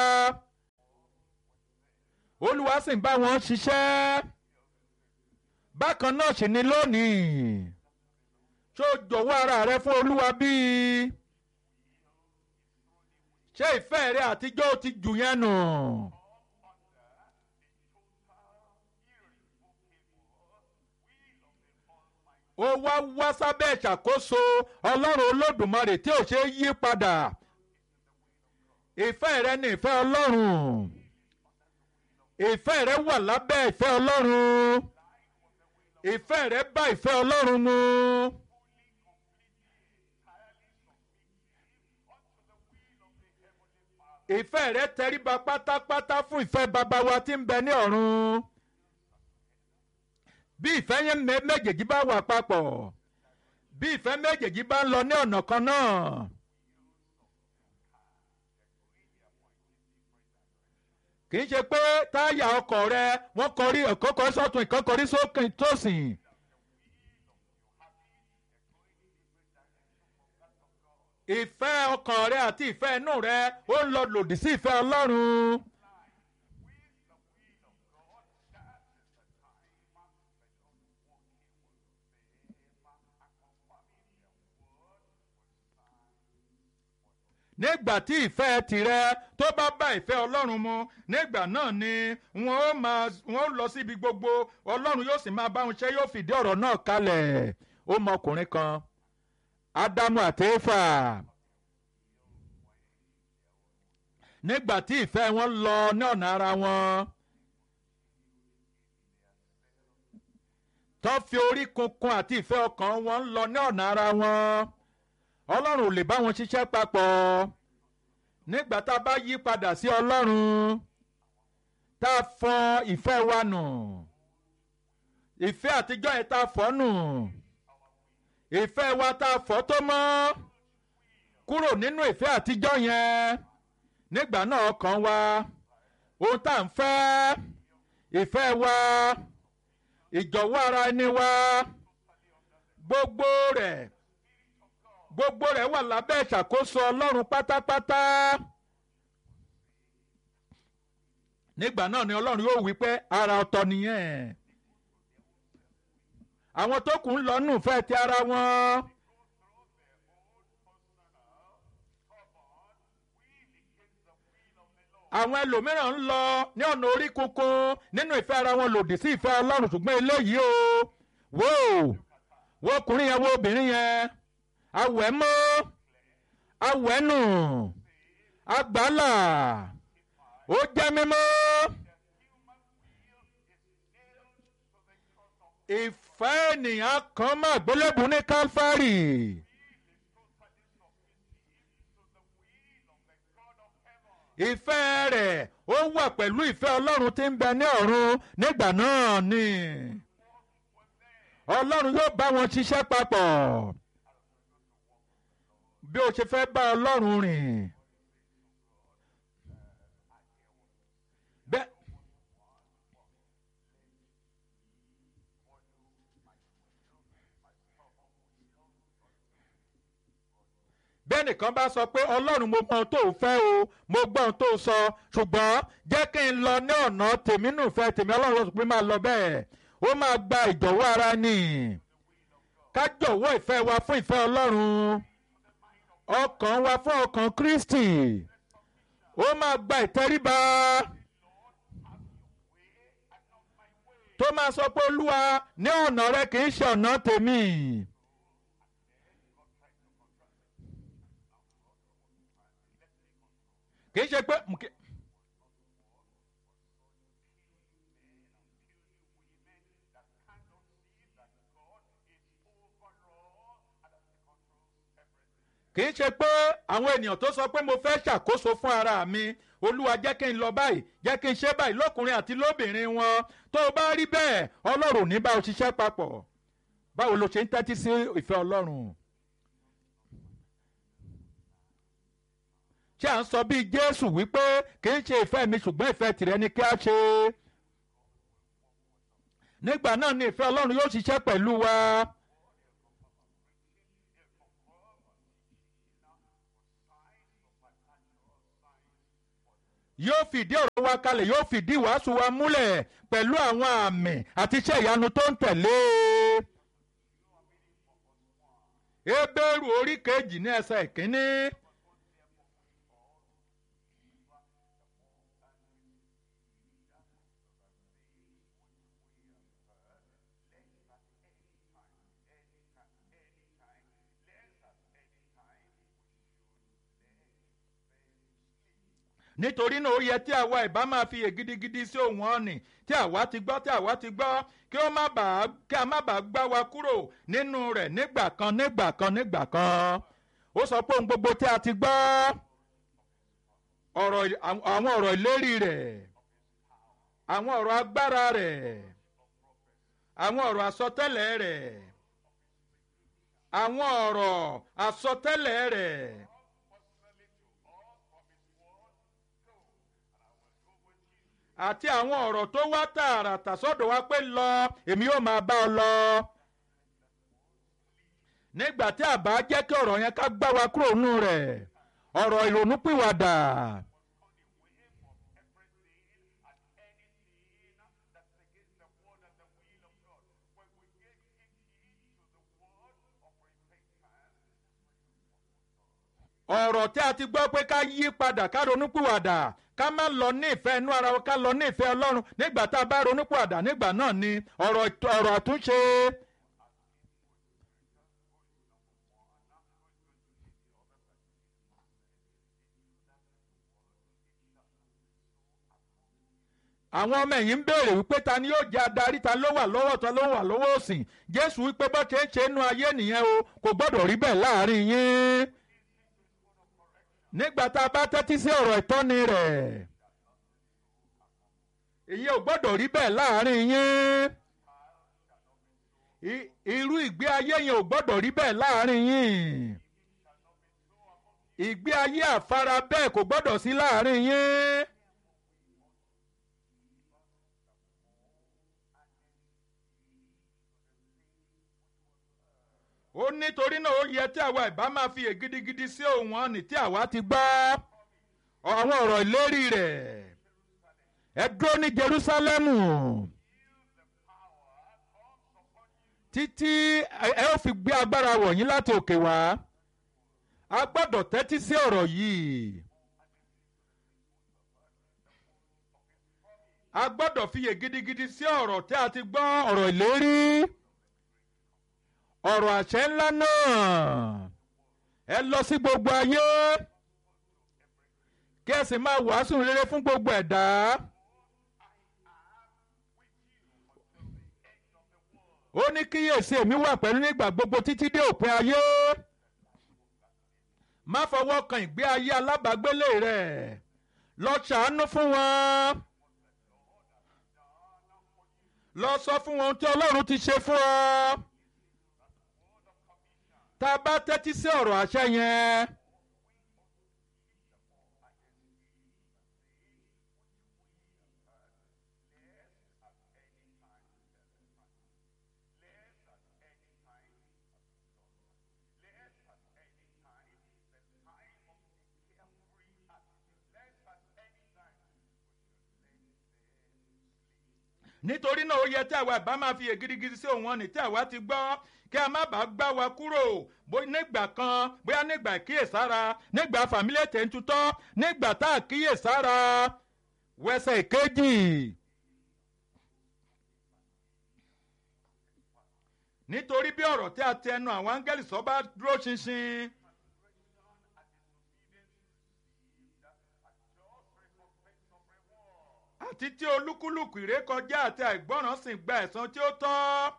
S1: olúwa sì ń bá wọn ṣiṣẹ́ bákan náà sì ni lónìí ṣó jọ̀wọ́ ara rẹ fún olúwa bíi ṣé ìfẹ́ rẹ àtijọ́ ti jù yẹn nù. ó wá wá sábẹ́ ìṣàkóso ọlọ́run olódùmarè tí ò ṣe é yí padà ìfẹ́ rẹ ni ìfẹ́ ọlọ́run ìfẹ́ rẹ wà lábẹ́ ìfẹ́ ọlọ́run ìfẹ́ rẹ bá ìfẹ́ ọlọ́run mu. ìfẹ́ rẹ tẹríba pátápátá fún ìfẹ́ bàbá wa tí ń bẹ ní ọ̀run bí ìfẹ́ yẹn méjèèjì bá wà papọ̀ bí ìfẹ́ méjèèjì bá ń lọ ní ọ̀nà kan náà. kì í ṣe pé táyà ọkọ̀ rẹ wọ́n kọrí ọ̀kan kọrí sọ́tún ìkan kọrí sókè tòsìn. ìfẹ́ ọkàn rẹ àti ìfẹ́ inú rẹ ó ń lọ lòdì sí ìfẹ́ ọlọ́run. nígbà tí ìfẹ́ tirẹ̀ tó bá bá ìfẹ́ ọlọ́run mu nígbà náà ni wọ́n ó máa wọ́n ó lọ síbi gbogbo ọlọ́run yóò sì máa bá wọn ṣe yóò fìdí ọ̀rọ̀ náà kalẹ̀ ó mọ ọkùnrin kan ádámù àti éfà nígbà tí ìfẹ́ wọn lọ ní ọ̀nà ara wọn tó fi orí kunkun àti ìfẹ́ ọkàn wọn ń lọ ní ọ̀nà ara wọn ọlọ́run ò lè bá wọn ṣiṣẹ́ papọ̀ nígbà tá a bá yí padà sí ọlọ́run tá a fọ ìfẹ́ wa nù ìfẹ́ àtijọ́ yẹn tá a fọ́ nù ìfẹ́ wa tá a fọ́ tó mọ́ kúrò nínú ìfẹ́ àtijọ́ yẹn nígbà náà ọkàn wa ohun tá à ń fẹ́ ìfẹ́ wa ìjọ̀wọ́ ara ẹni wa gbogbo rẹ̀ gbogbo rẹ̀ wà lábẹ́ ìṣàkóso ọlọ́run pátápátá. nígbà náà ni ọlọ́run yóò wí pé ara ọ̀tọ̀ nìyẹn. àwọn tó kù ń lọ nù fẹ́ ti ara wọn. àwọn ẹlòmíràn ń lọ ní ọ̀nà orí kunkun nínú ìfẹ́ ara wọn lòdì sí ìfẹ́ ọlọ́run ṣùgbọ́n eléyìí o wò wò ọkùnrin yẹn wo obìnrin yẹn awẹ́ mọ́ awẹ́ nù agbálà ó jẹ́ mímọ́ ìfẹ́ ènìyàn kan máa gbélébùú ní Calvary. ìfẹ́ rẹ̀ ó wà pẹ̀lú ìfẹ́ ọlọ́run tí ń bẹ ní ọ̀run nígbà náà ni ọlọ́run yóò bá wọn ṣiṣẹ́ papọ̀ bí o ṣe fẹ́ bá ọlọ́run rìn. bẹ́ẹ̀ bẹ́ẹ̀ nìkan bá sọ pé ọlọ́run mo mọ ohun tó fẹ́ o mo gbọ́ ohun tó sọ ṣùgbọ́n jẹ́ kí n lọ ní ọ̀nà tèmi nù fẹ́ tèmi ọlọ́run sọ pé máa lọ bẹ́ẹ̀ ó máa gba ìjọ̀wọ́ ara ni ká jọ̀wọ́ ìfẹ́ wa fún ìfẹ́ ọlọ́run ọkàn wa fún ọkàn Kristi ó máa gba ìtẹríba tó máa sọ pé olúwa ní ọ̀nà rẹ kì í ṣe ọ̀nà tèmi. kì í ṣe pé kì í ṣe pé àwọn ènìyàn tó sọ pé mo fẹ́ ṣàkóso fún ara mi olúwa jẹ́ kí n lọ báyìí jẹ́ kí n ṣe báyìí lọ́kùnrin àti lóbìnrin wọn tó o bá rí bẹ́ẹ̀ ọlọ́run ní bá o ṣiṣẹ́ papọ̀ báwo lo ṣe ń tẹ́tí sí ìfẹ́ ọlọ́run. ṣé à ń sọ bíi jésù wípé kì í ṣe ìfẹ́ mi ṣùgbọ́n ìfẹ́ tìrẹ ni kí a ṣe. nígbà náà ni ìfẹ́ ọlọ́run yóò ṣiṣẹ́ pẹ̀lú wa. yóò fìdí ọ̀rọ̀ wa kalẹ̀ yóò fìdí ìwàásù wa múlẹ̀ pẹ̀lú àwọn àmì àti iṣẹ́ ìyanu tó ń tẹ̀lé. Hébérù orí kejì ní ẹsẹ̀ ìkíní. nítorí náà ó yẹ tí àwa ìbá máa fi gidigidi sí ohun ọ̀nì tí àwa ti gbọ́ tí àwa ti gbọ́ kí ó má bàa kí a má bàa gbá wa kúrò nínú rẹ̀ nígbà kan nígbà kan nígbà kan ó sọ pé ohun gbogbo tí a ti gbọ́ ọ̀rọ̀ àwọn ọ̀rọ̀ ìlérí rẹ̀ àwọn ọ̀rọ̀ agbára rẹ̀ àwọn ọ̀rọ̀ àsọtẹ́lẹ̀ rẹ̀ àwọn ọ̀rọ̀ àsọtẹ́lẹ̀ rẹ̀. àti àwọn ọ̀rọ̀ tó wá tààràtà sọ́dọ̀ wa pé lọ èmi yóò máa bá ọ lọ. nígbà tí àbá jẹ́ kí ọ̀rọ̀ yẹn ká gbá wa kúrò nínú rẹ̀ ọ̀rọ̀ ìrònúpìwàdà. ọ̀rọ̀ tí a ti gbọ́ pé ká yí padà ká ronúpìwàdà ká má lọ ní ìfẹ́ inú ara wa ká lọ ní ìfẹ́ ọlọ́run nígbà tá a bá ronúpìwàdà nígbà náà ni ọ̀rọ̀ ọ̀rọ̀ àtúnṣe. àwọn ọmọ ẹ̀yìn ń béèrè wípé ta ni yóò jẹ́ adarí ta ló wà lọ́wọ́ ta ló wà lọ́wọ́ òsìn jésù wípé bó ṣe ń ṣe inú ayé nìyẹn o kò gbọ́dọ̀ rí bẹ́ẹ̀ láàrin yín nígbà tá a bá tẹ́tí sí ọ̀rọ̀ ìtọ́ni rẹ̀ ìyẹn ò gbọ́dọ̀ rí bẹ́ẹ̀ láàrin yín irú ìgbé ayé yẹn ò gbọ́dọ̀ rí bẹ́ẹ̀ láàrin yín ìgbé ayé àfara bẹ́ẹ̀ kò gbọ́dọ̀ sí láàrin yín. ó nítorí náà ó yẹ tí àwa ìbá máa fi ègidigidi sí ohun ọ̀nì tí àwa ti gbọ́ àwọn ọ̀rọ̀ ìlérí rẹ̀ ẹ dúró ní Jerúsálẹ́mù títí ẹ ó fi gbé agbára wọ̀nyí láti òkè wá a gbọ́dọ̀ tẹ́tí sí ọ̀rọ̀ yìí a gbọ́dọ̀ fi ègidigidi sí ọ̀rọ̀ tí a ti gbọ́ ọ̀rọ̀ ìlérí ọ̀rọ̀ àṣẹ ńlá náà ẹ lọ sí gbogbo ayé kí ẹ sì máa wàásù rere fún gbogbo ẹ̀dá. ó ní kíyèsí èmi wà pẹ̀lú nígbà gbogbo títí dé òpin ayé má fọwọ́ kan ìgbé ayé alábàágbélé rẹ̀ lọ ṣàánú fún wọn lọ sọ fún wọn tí Ọlọ́run ti ṣe fún ọ tá a bá tẹ́tí sí ọ̀rọ̀ àṣẹ yẹn. nítorí náà ó yẹ tí àwa ìbá máa fi ègidigidi sí òun ọ̀nì tí àwa ti gbọ́ kí a má bàa gbá wa kúrò nígbà kan bóyá nígbà ìkíyèsára nígbà fàmílẹ̀ tẹ̀ntutọ́ nígbà tá a kíyèsára wẹsẹ̀ ìkejì. nítorí bí ọ̀rọ̀ tí a ti ẹnu àwọn áńgẹ́lì sọ bá dúró ṣinṣin. àti tí olúkúlùkù ìrékọjá àti àìgbọràn sì gba ẹ̀san tí ó tọ́.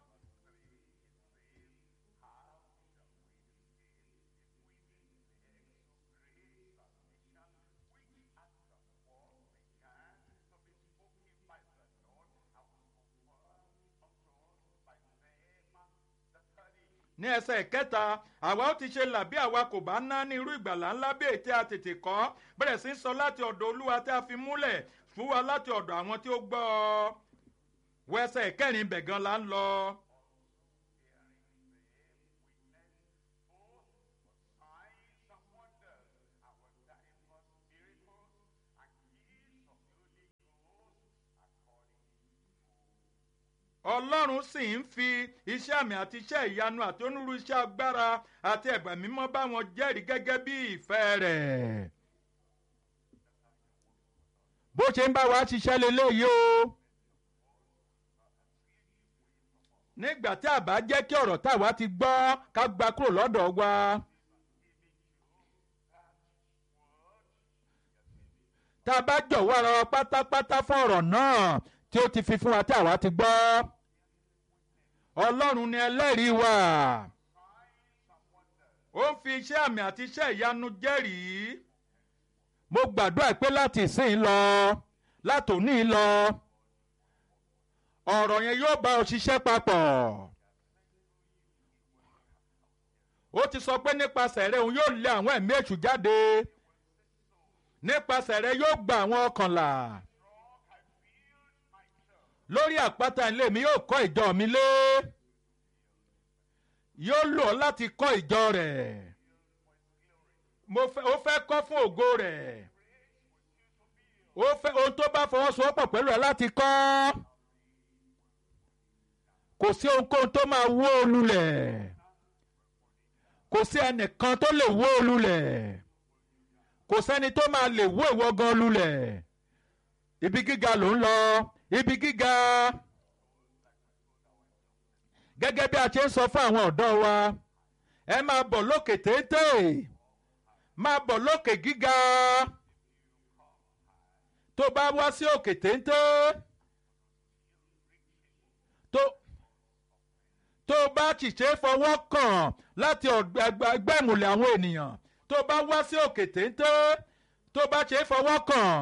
S1: ní ẹsẹ̀ ìkẹta àwa ó ti ṣe là bí àwa kò bá ná ní irú ìgbàlá ńlá bí èyí tí a tètè kọ́ bẹ̀rẹ̀ sí í sọ láti ọ̀dọ̀ olúwa tí a fi múlẹ̀ fún wa láti ọ̀dọ̀ àwọn tí ó gbọ́ ọ wọ ẹsẹ̀ ìkẹrin ibẹ̀ gan la ń lọ. ọlọ́run sì ń fi iṣẹ́ àmì àti iṣẹ́ ìyanu àti onírúurú iṣẹ́ agbára àti ẹ̀gbẹ́ mímọ́ bá wọn jẹ́rìí gẹ́gẹ́ bí ìfẹ́ rẹ̀. bó ṣe ń bá wa ṣiṣẹ́ leléyìí o. nígbà tí a bá jẹ́ kí ọ̀rọ̀ táwa ti gbọ́ ká gba kúrò lọ́dọ̀ wa. tá a bá jọ̀wọ́ ara wa pátápátá fún ọ̀rọ̀ náà tí ó ti fi fún wa tí àwa ti gbọ́ ọlọ́run ni ẹlẹ́rìí wa ó ń fi iṣẹ́ àmì àti iṣẹ́ ìyanu jẹ́rìí mo gbàdúrà pé láti ìsìn lọ látòní lọ ọ̀rọ̀ yẹn yóò bá ọ ṣiṣẹ́ papọ̀ ó ti sọ pé nípasẹ̀ rẹ̀ òun yóò lé àwọn ẹ̀mí èṣù jáde nípasẹ̀ rẹ̀ yóò gba àwọn ọkànlá lórí àpáta ilé mi yóò kọ́ ìjọ mi lé yóò lò ọ́ láti kọ́ ìjọ rẹ̀ mo fẹ́ ó fẹ́ kọ́ fún ògo rẹ̀ ó fẹ́ ohun tó bá fọwọ́sowọ́pọ̀ pẹ̀lú ẹ̀ láti kọ́ kò sí ohunkóhun tó máa wó o lulẹ̀ kò sí ẹnìkan tó lè wó o lulẹ̀ kò sẹ́ni tó máa lè wó ìwọ gan lulẹ̀ ibi gíga ló ń lọ ibi gíga gẹ́gẹ́ bí a ṣe ń sọ fún àwọn ọ̀dọ́ wa ẹ máa bọ̀ lókè téńté máa bọ̀ lókè gíga tó bá wá sí òkè téńté tó tó bá ṣìṣe fọwọ́ kàn láti ẹgbẹ́ ìmùlẹ̀ àwọn ènìyàn tó bá wá sí òkè téńté tó bá ṣe fọwọ́ kàn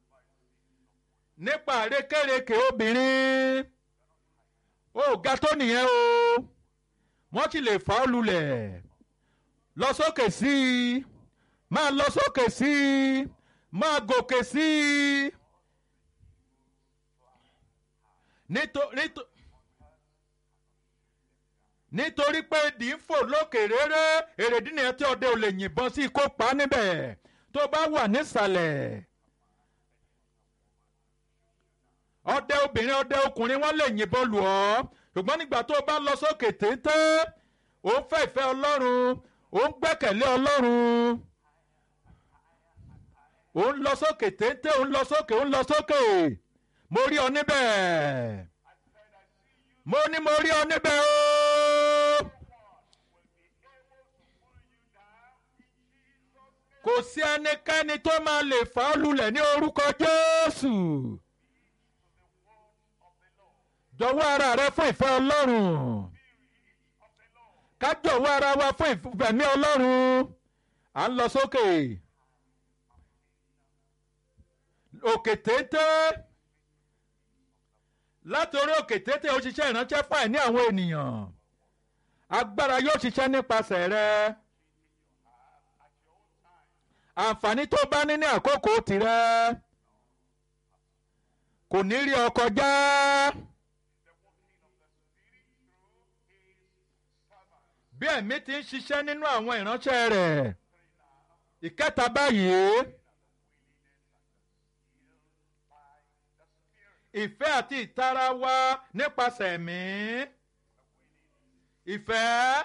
S1: nípa àrékérekè obìnrin ó ga tó nìyẹn o wọ́n sì lè fà á lulẹ̀ lọ sókè sí i máa lọ sókè sí i máa gòkè sí i nítorí nítorí pé ìdí ń fò lókè réré èrèdí nìyẹn tí ọdẹ ò lè yìnbọn sí kó pa níbẹ̀ tó bá wà nísàlẹ̀ ọdẹ obìnrin ọdẹ ọkùnrin wọn lè yìnbọn lù ọ́ ṣùgbọ́n nígbà tó bá lọ sókè téńté ò ń fẹ́ ìfẹ́ ọlọ́run ò ń gbẹ́kẹ̀lé ọlọ́run ò ń lọ sókè téńté ò ń lọ sókè ò ń lọ sókè mo rí ọ níbẹ̀ mo ní mo rí ọ níbẹ̀ o. kò sí ẹnikẹ́ni tó máa lè fà ọ́ lulẹ̀ ní orúkọ Jésù jọ̀wọ́ ara rẹ fún ìfẹ́ Ọlọ́run ká jọ̀wọ́ ara wa fún ìfẹ̀mí Ọlọ́run à ń lọ sókè òkè téńté láti orí òkè téńté ó ṣiṣẹ́ ìránṣẹ́ fún àìní àwọn ènìyàn agbára yóò ṣiṣẹ́ nípasẹ̀ rẹ àǹfààní tó bá ní ní àkókò tirẹ̀ kò ní rí ọ kọjá. bí ẹ̀mí ti ń ṣiṣẹ́ nínú àwọn ìránṣẹ́ rẹ̀ ìkẹta báyìí ìfẹ́ àti ìtara wa nípasẹ̀ ẹ̀mí ìfẹ́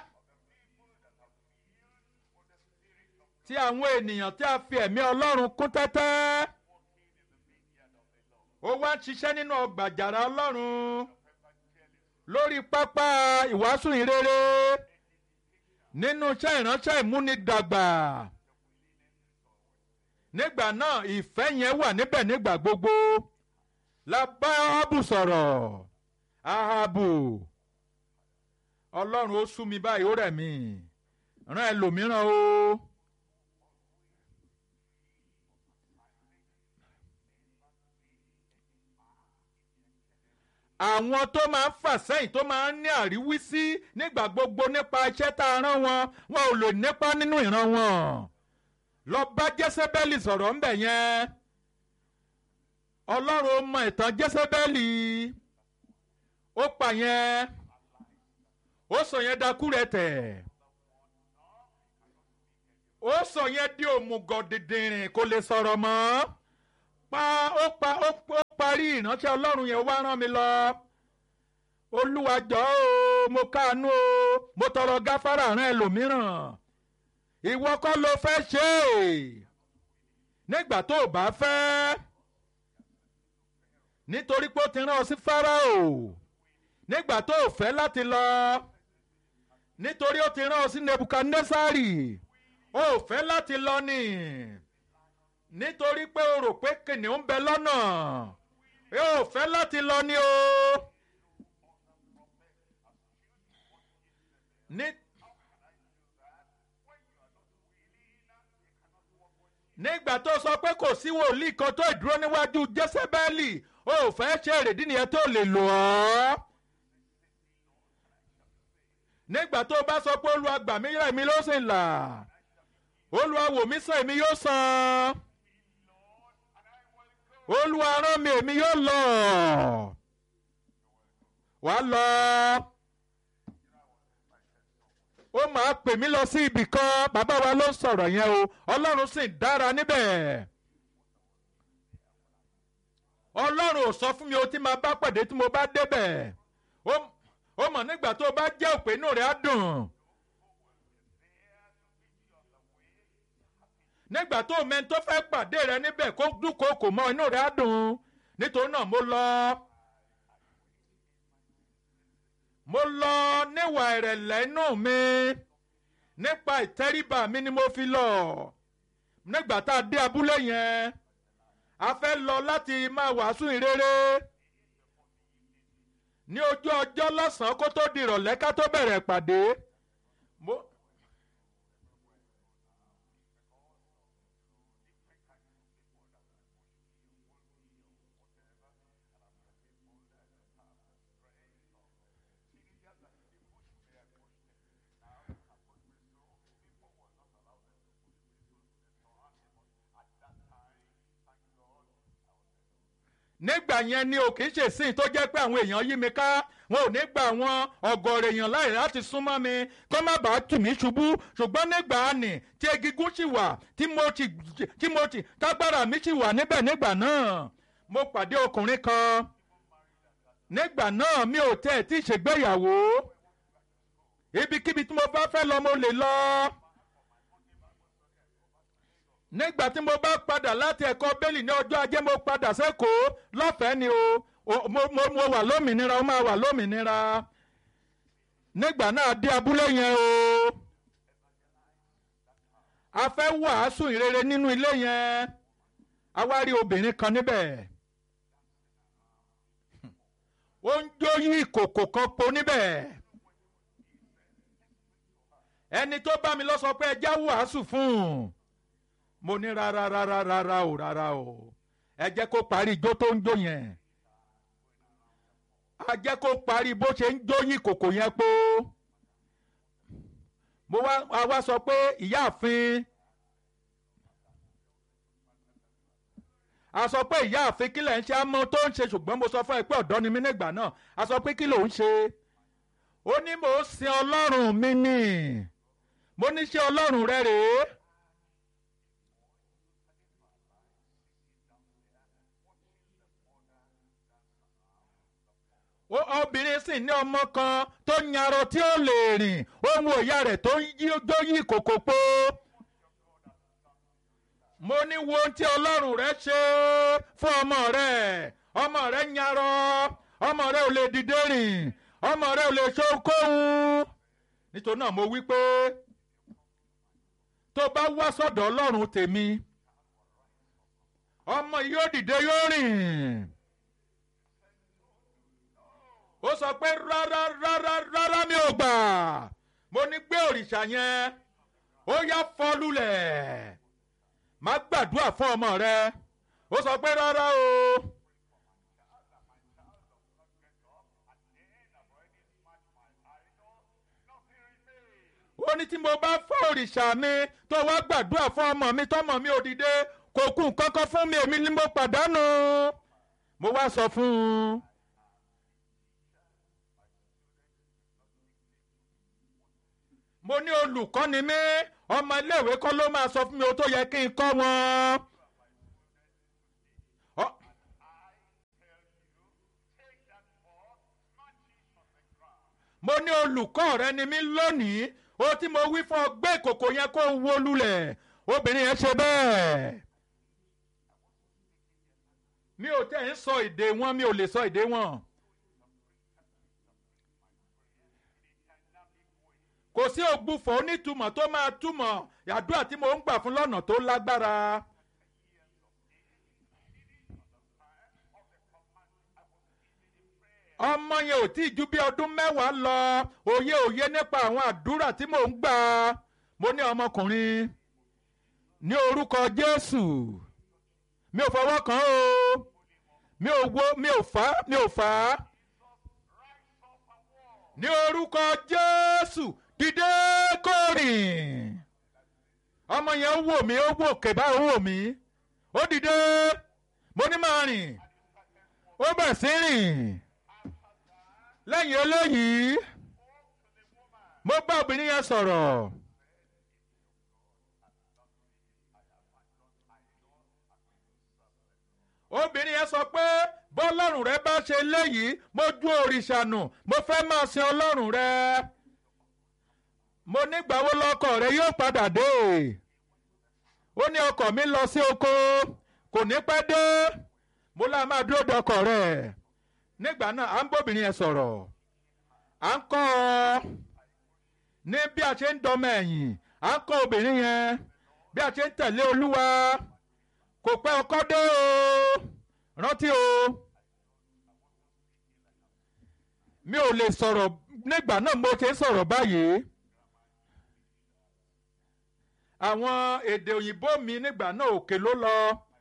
S1: tí àwọn ènìyàn tí a fi ẹ̀mí Ọlọ́run kún tẹ́tẹ́ ó wá ń ṣiṣẹ́ nínú ọgbà àjàrà Ọlọ́run lórí pápá ìwàásù ìrere nínú iṣẹ́ ìránṣẹ́ ìmúnidàgbà nígbà náà ìfẹ́ yẹn wà níbẹ̀ nígbà gbogbo la bá Áhábù sọ̀rọ̀ Áhábù Ọlọ́run ó sú mi báyìí ó rẹ̀ mí rán ẹlòmíràn o. àwọn tó máa ń fà sẹ́yìn tó máa ń ní àríwísí nígbà gbogbo nípa iṣẹ́ tá a rán wọn wọn ò lè nípa nínú ìran wọn lọ bá jésébẹ́lì sọ̀rọ̀ ńbẹ̀ yẹn ọlọ́run mọ ìtàn jésébẹ́lì ó pa yẹn ó sọ yẹn dakú rẹ tẹ̀ ó sọ yẹn di òmùgọ̀ dìndìnrìn kò lè sọ̀rọ̀ mọ́ pa ó pa ó parí ìránṣẹ́ ọlọ́run yẹn wá rán mi lọ olúwa jọ̀ọ́ o mo káàánú o mo tọrọ gáfárà rán ẹlòmíràn ìwọ kọ́ ló fẹ́ ṣe é nígbà tó o bá fẹ́ nítorí pé ó ti rán ọ sí Fáráò nígbà tó o fẹ́ láti lọ nítorí ó ti rán ọ sí Nebukadnesari ó fẹ́ láti lọ ni nítorí pé o rò pé kìnìún ń bẹ lọ́nà ẹ ò fẹ́ láti lọ ni o. ní nígbà tó sọ pé kò sí wòlíì kan tó ìdúró níwájú jésébẹ́lì o ò fẹ́ ṣe èrèdí nìyẹn tó lè lò ọ́. nígbà tó bá sọ pé olúwa gbà mí rẹ̀ mi ló sì là olúwa wò mí sàn èmi yóò sàn olúwa rán mi èmi yóò lọ wàá lọ ó máa pè mí lọ sí ibì kan bàbá wa ló ń sọ̀rọ̀ yẹn o ọlọ́run sì dára níbẹ̀ ọlọ́run ò sọ fún mi o tí máa bá pàdé tí mo bá débẹ̀ ó mọ̀ nígbà tó bá jẹ́ òpè inú rẹ̀ á dùn nígbà tó mẹ́ni tó fẹ́ pàdé rẹ níbẹ̀ kó dúnkòokò mọ́ inú rẹ̀ á dùn nítorí náà mo lọ. mo lọ níwà ìrẹ̀lẹ̀ inú mi nípa ìtẹríba mi ni mo fi lọ nígbà tá a dé abúlé yẹn a fẹ́ lọ láti máa wàásù ìrere ní ojú ọjọ́ lọ́sàn-án kó tó di ìrọ̀lẹ́ ká tó bẹ̀rẹ̀ pàdé. mo nígbà yẹn ni ò kì í ṣe sí tó jẹ́ pé àwọn èèyàn yí mi ká wọn ò ní gba àwọn ọ̀gọ̀ọ̀rọ̀ èèyàn láì láti súnmọ́ mi kó má bàa tù mí ṣubú ṣùgbọ́n nígbà nì tí egungun sì wà tí mo ti tí mo ti tágbára mi sì wà níbẹ̀ nígbà náà mo pàdé ọkùnrin kan nígbà náà mi ò tẹ́ ẹ̀ tí ì ṣègbéyàwó ibikíbi tí mo bá fẹ́ lọ mo lè lọ nígbà tí mo bá padà láti ẹ̀kọ́ bẹ́ẹ̀lì ní ọjọ́ ajé mo padà sẹ́kọ̀ọ́ lọ́fẹ̀ẹ́ ni o mo mo mo wà lómìnira ó máa wà lómìnira nígbà náà dé abúlé yẹn o a fẹ́ wàásù ìrere nínú ilé yẹn a wá rí obìnrin kan níbẹ̀ ó ń jó yí ìkòkò kan po níbẹ̀ ẹni tó bá mi lọ sọ pé ẹ já wàásù fún un mo ní rárá rárá rárá o rárá o ẹ jẹ́ kó parí ijó tó ń jó yẹn a jẹ́ kó parí bó ṣe ń jó yín kòkò yẹn pó mo wá a wá sọ pé ìyáàfin a sọ pé ìyáàfin kí lẹ̀ ń ṣe àmọ́ tó ń ṣe ṣùgbọ́n mo sọ fún ẹ pé ọ̀dọ́ ni mí nígbà náà a sọ pé kí ló ń ṣe ó ní mò ń sin ọlọ́run mi nì mo ní ṣe ọlọ́run rẹ rèé. obìnrin sì ní ọmọ kan tó yarọ tí ó lè rìn ohun òyà rẹ̀ tó ń jó yí kòkò pó. mo ní wo ohun tí ọlọ́run rẹ ṣe fún ọmọ rẹ ọmọ rẹ yarọ ọmọ rẹ ò lè dìde rìn ọmọ rẹ ò lè ṣe ohunkóhun. nítorí náà mo wí pé tó bá wá sọ́dọ̀ ọlọ́run tèmi ọmọ yìí yóò dìde yóò rìn ó sọ pé rárá rárá rárá mi ò gbà mo ní gbé òrìṣà yẹn ó yá fọ́ lulẹ̀ má gbàdúrà fún ọmọ rẹ ó sọ pé rárá o. ó ní tí mo bá fọ́ òrìṣà mi tó wá gbàdúrà fún ọmọ mi tọmọ mi ò dìde kò kú nǹkan kan fún mi èmi ni mo pàdánù mo wá sọ fún un. mo ní olùkọ́ ni mí ọmọ iléèwé kọ́ ló máa sọ fún mi o tó yẹ kí n kọ́ wọn. mo ní olùkọ́ rẹ ni mí lónìí o tí mo wí fún ọ gbé ìkòkò yẹn kó wó lulẹ̀ obìnrin yẹn ṣe bẹ́ẹ̀. mi ò tẹ̀ ń sọ èdè wọn mi ò lè sọ èdè wọn. kò sí ògbufọ̀ onítùmọ̀ tó máa túmọ̀ àdúrà tí mo ń gbà fún lọ́nà tó lágbára ọmọ yẹn ò tí ì ju bí ọdún mẹ́wàá lọ òye òye nípa àwọn àdúrà tí mò ń gbà mo ní ọmọkùnrin ní orúkọ Jésù mi ò fọwọ́ kàn ó mi ò wo mi ò fà á mi ò fà á ní orúkọ Jésù dìde kó rìn ọmọ yẹn wò mí ó wò kébà ó wò mí ó dìde mo ní máa rìn ó bẹ̀ sí rìn lẹ́yìn eléyìí mo bá obìnrin yẹn sọ̀rọ̀. obìnrin yẹn sọ pé bọ́lọ́run rẹ bá ṣe léyìí mo ju òrìṣà nù mo fẹ́ máa sin ọlọ́run rẹ mo nígbàwó lọ́kọ rẹ yóò padà dé ó ní ọkọ mi lọ sí oko kò ní pẹ́ dé mo lá máa dúró dọkọ rẹ nígbà náà à ń bóbìnrin yẹn sọ̀rọ̀ à ń kọ́ ọ ní bí a ṣe ń dọmọ ẹ̀yìn à ń kọ́ obìnrin yẹn bí a ṣe ń tẹ̀lé olúwa kò pẹ́ ọkọ dé o rántí o mi ò lè sọ̀rọ̀ nígbà náà mo ṣe ń sọ̀rọ̀ báyìí àwọn èdè òyìnbó mi nígbà náà òkè ló lọ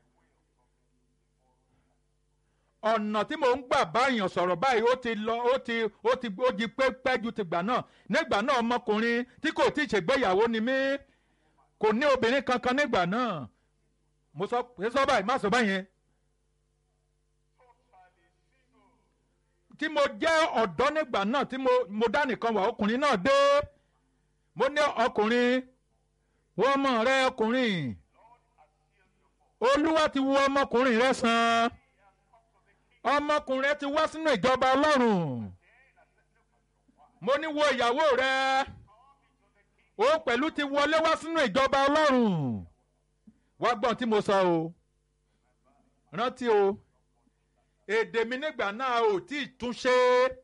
S1: ọ̀nà tí mò ń gbà báyàn sọ̀rọ̀ báyìí ó ti lọ ó ti ó ti ó di pẹ́pẹ́ ju tìgbà náà nígbà náà ọmọkùnrin tí kò tí ì ṣègbéyàwó ni mí kò ní obìnrin kankan nígbà náà mo sọ pé sọ báyìí má sọ báyẹn. tí mo jẹ́ ọ̀dọ́ nígbà náà tí mo mo dá nìkan wà ọkùnrin náà dé mo ní ọkùnrin wọ́n ọmọ rẹ ọkùnrin olúwa ti wo ọmọkùnrin rẹ sàn ọmọkùnrin rẹ ti wá sínú ìjọba ọlọ́run mo ní wo ìyàwó rẹ ó pẹ̀lú ti wọlé wá sínú ìjọba ọlọ́run wá gbọ́n tí mo sọ o rántí o èdè mi nígbà náà ò tí ì túnṣe.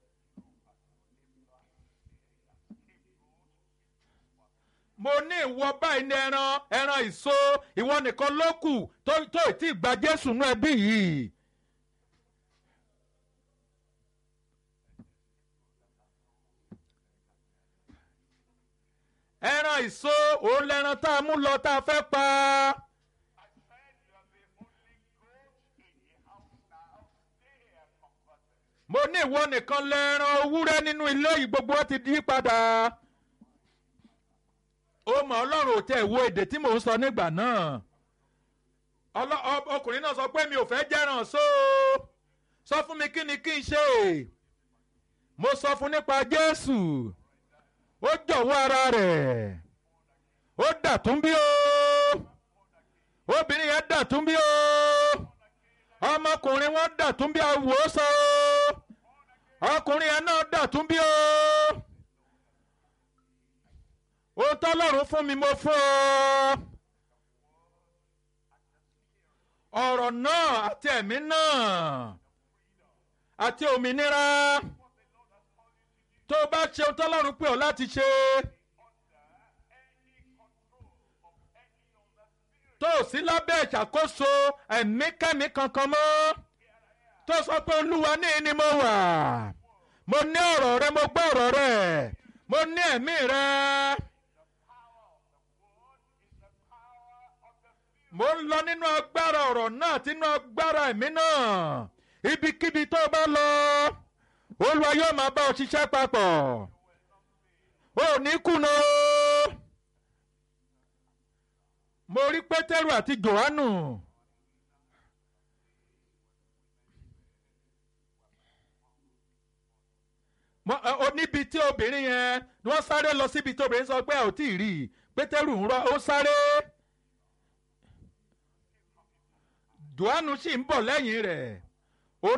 S1: mo ní ìwọ báyìí ní ẹran ẹran ìso ìwọ nìkan ló kù tó tó ì tí ì gba Jésù nú ẹbí yìí. ẹran ìso òun lẹran tá a mú lọ tá a fẹ́ pa. mo ní ìwọ nìkan lẹ́ran ewúrẹ́ nínú ilé yìí gbogbo wọn ti di padà. ó mọ ọlọ́run ò tẹ̀ wo èdè tí mò ń sọ nígbà náà. ọkùnrin náà sọ pé mi ò fẹ́ jẹ́ràn só sọ fún mi kí ni kí n ṣe. mo sọ fún nípa Jésù ó jọ̀wọ́ ara rẹ̀ ó dàtún bí o obìnrin yẹn dàtún bí o ọmọkùnrin wọn dàtún bí awòsàn o ọkùnrin yẹn náà dàtún bí o ohun tọ́lọ́run fún mi mo fún ọ ọ̀rọ̀ náà àti ẹ̀mí náà àti òmìnira tó o bá ṣe ohun tọ́lọ́run pè ọ́ láti ṣe. tó o sí lábẹ́ ìṣàkóso ẹ̀mí kẹ́mi kankan mọ́ tó sọ pé olúwa ní ni mo wà mo ní ọ̀rọ̀ rẹ mo gbọ́ ọ̀rọ̀ rẹ mo ní ẹ̀mí rẹ. mo ń lọ nínú agbára ọ̀rọ̀ náà àti nínú agbára ẹ̀mí náà ibikíbi tó o bá lọ olúwa yóò máa bá ọ ṣiṣẹ́ papọ̀ o ò ní kùnà o mo rí pétérù àti jòhánù níbi tí obìnrin yẹn wọ́n sáré lọ síbi tí obìnrin sọ pé ẹ ò tí ì rí i pétérù ń rọ ó sáré jòhánù sì ń bọ̀ lẹ́yìn rẹ̀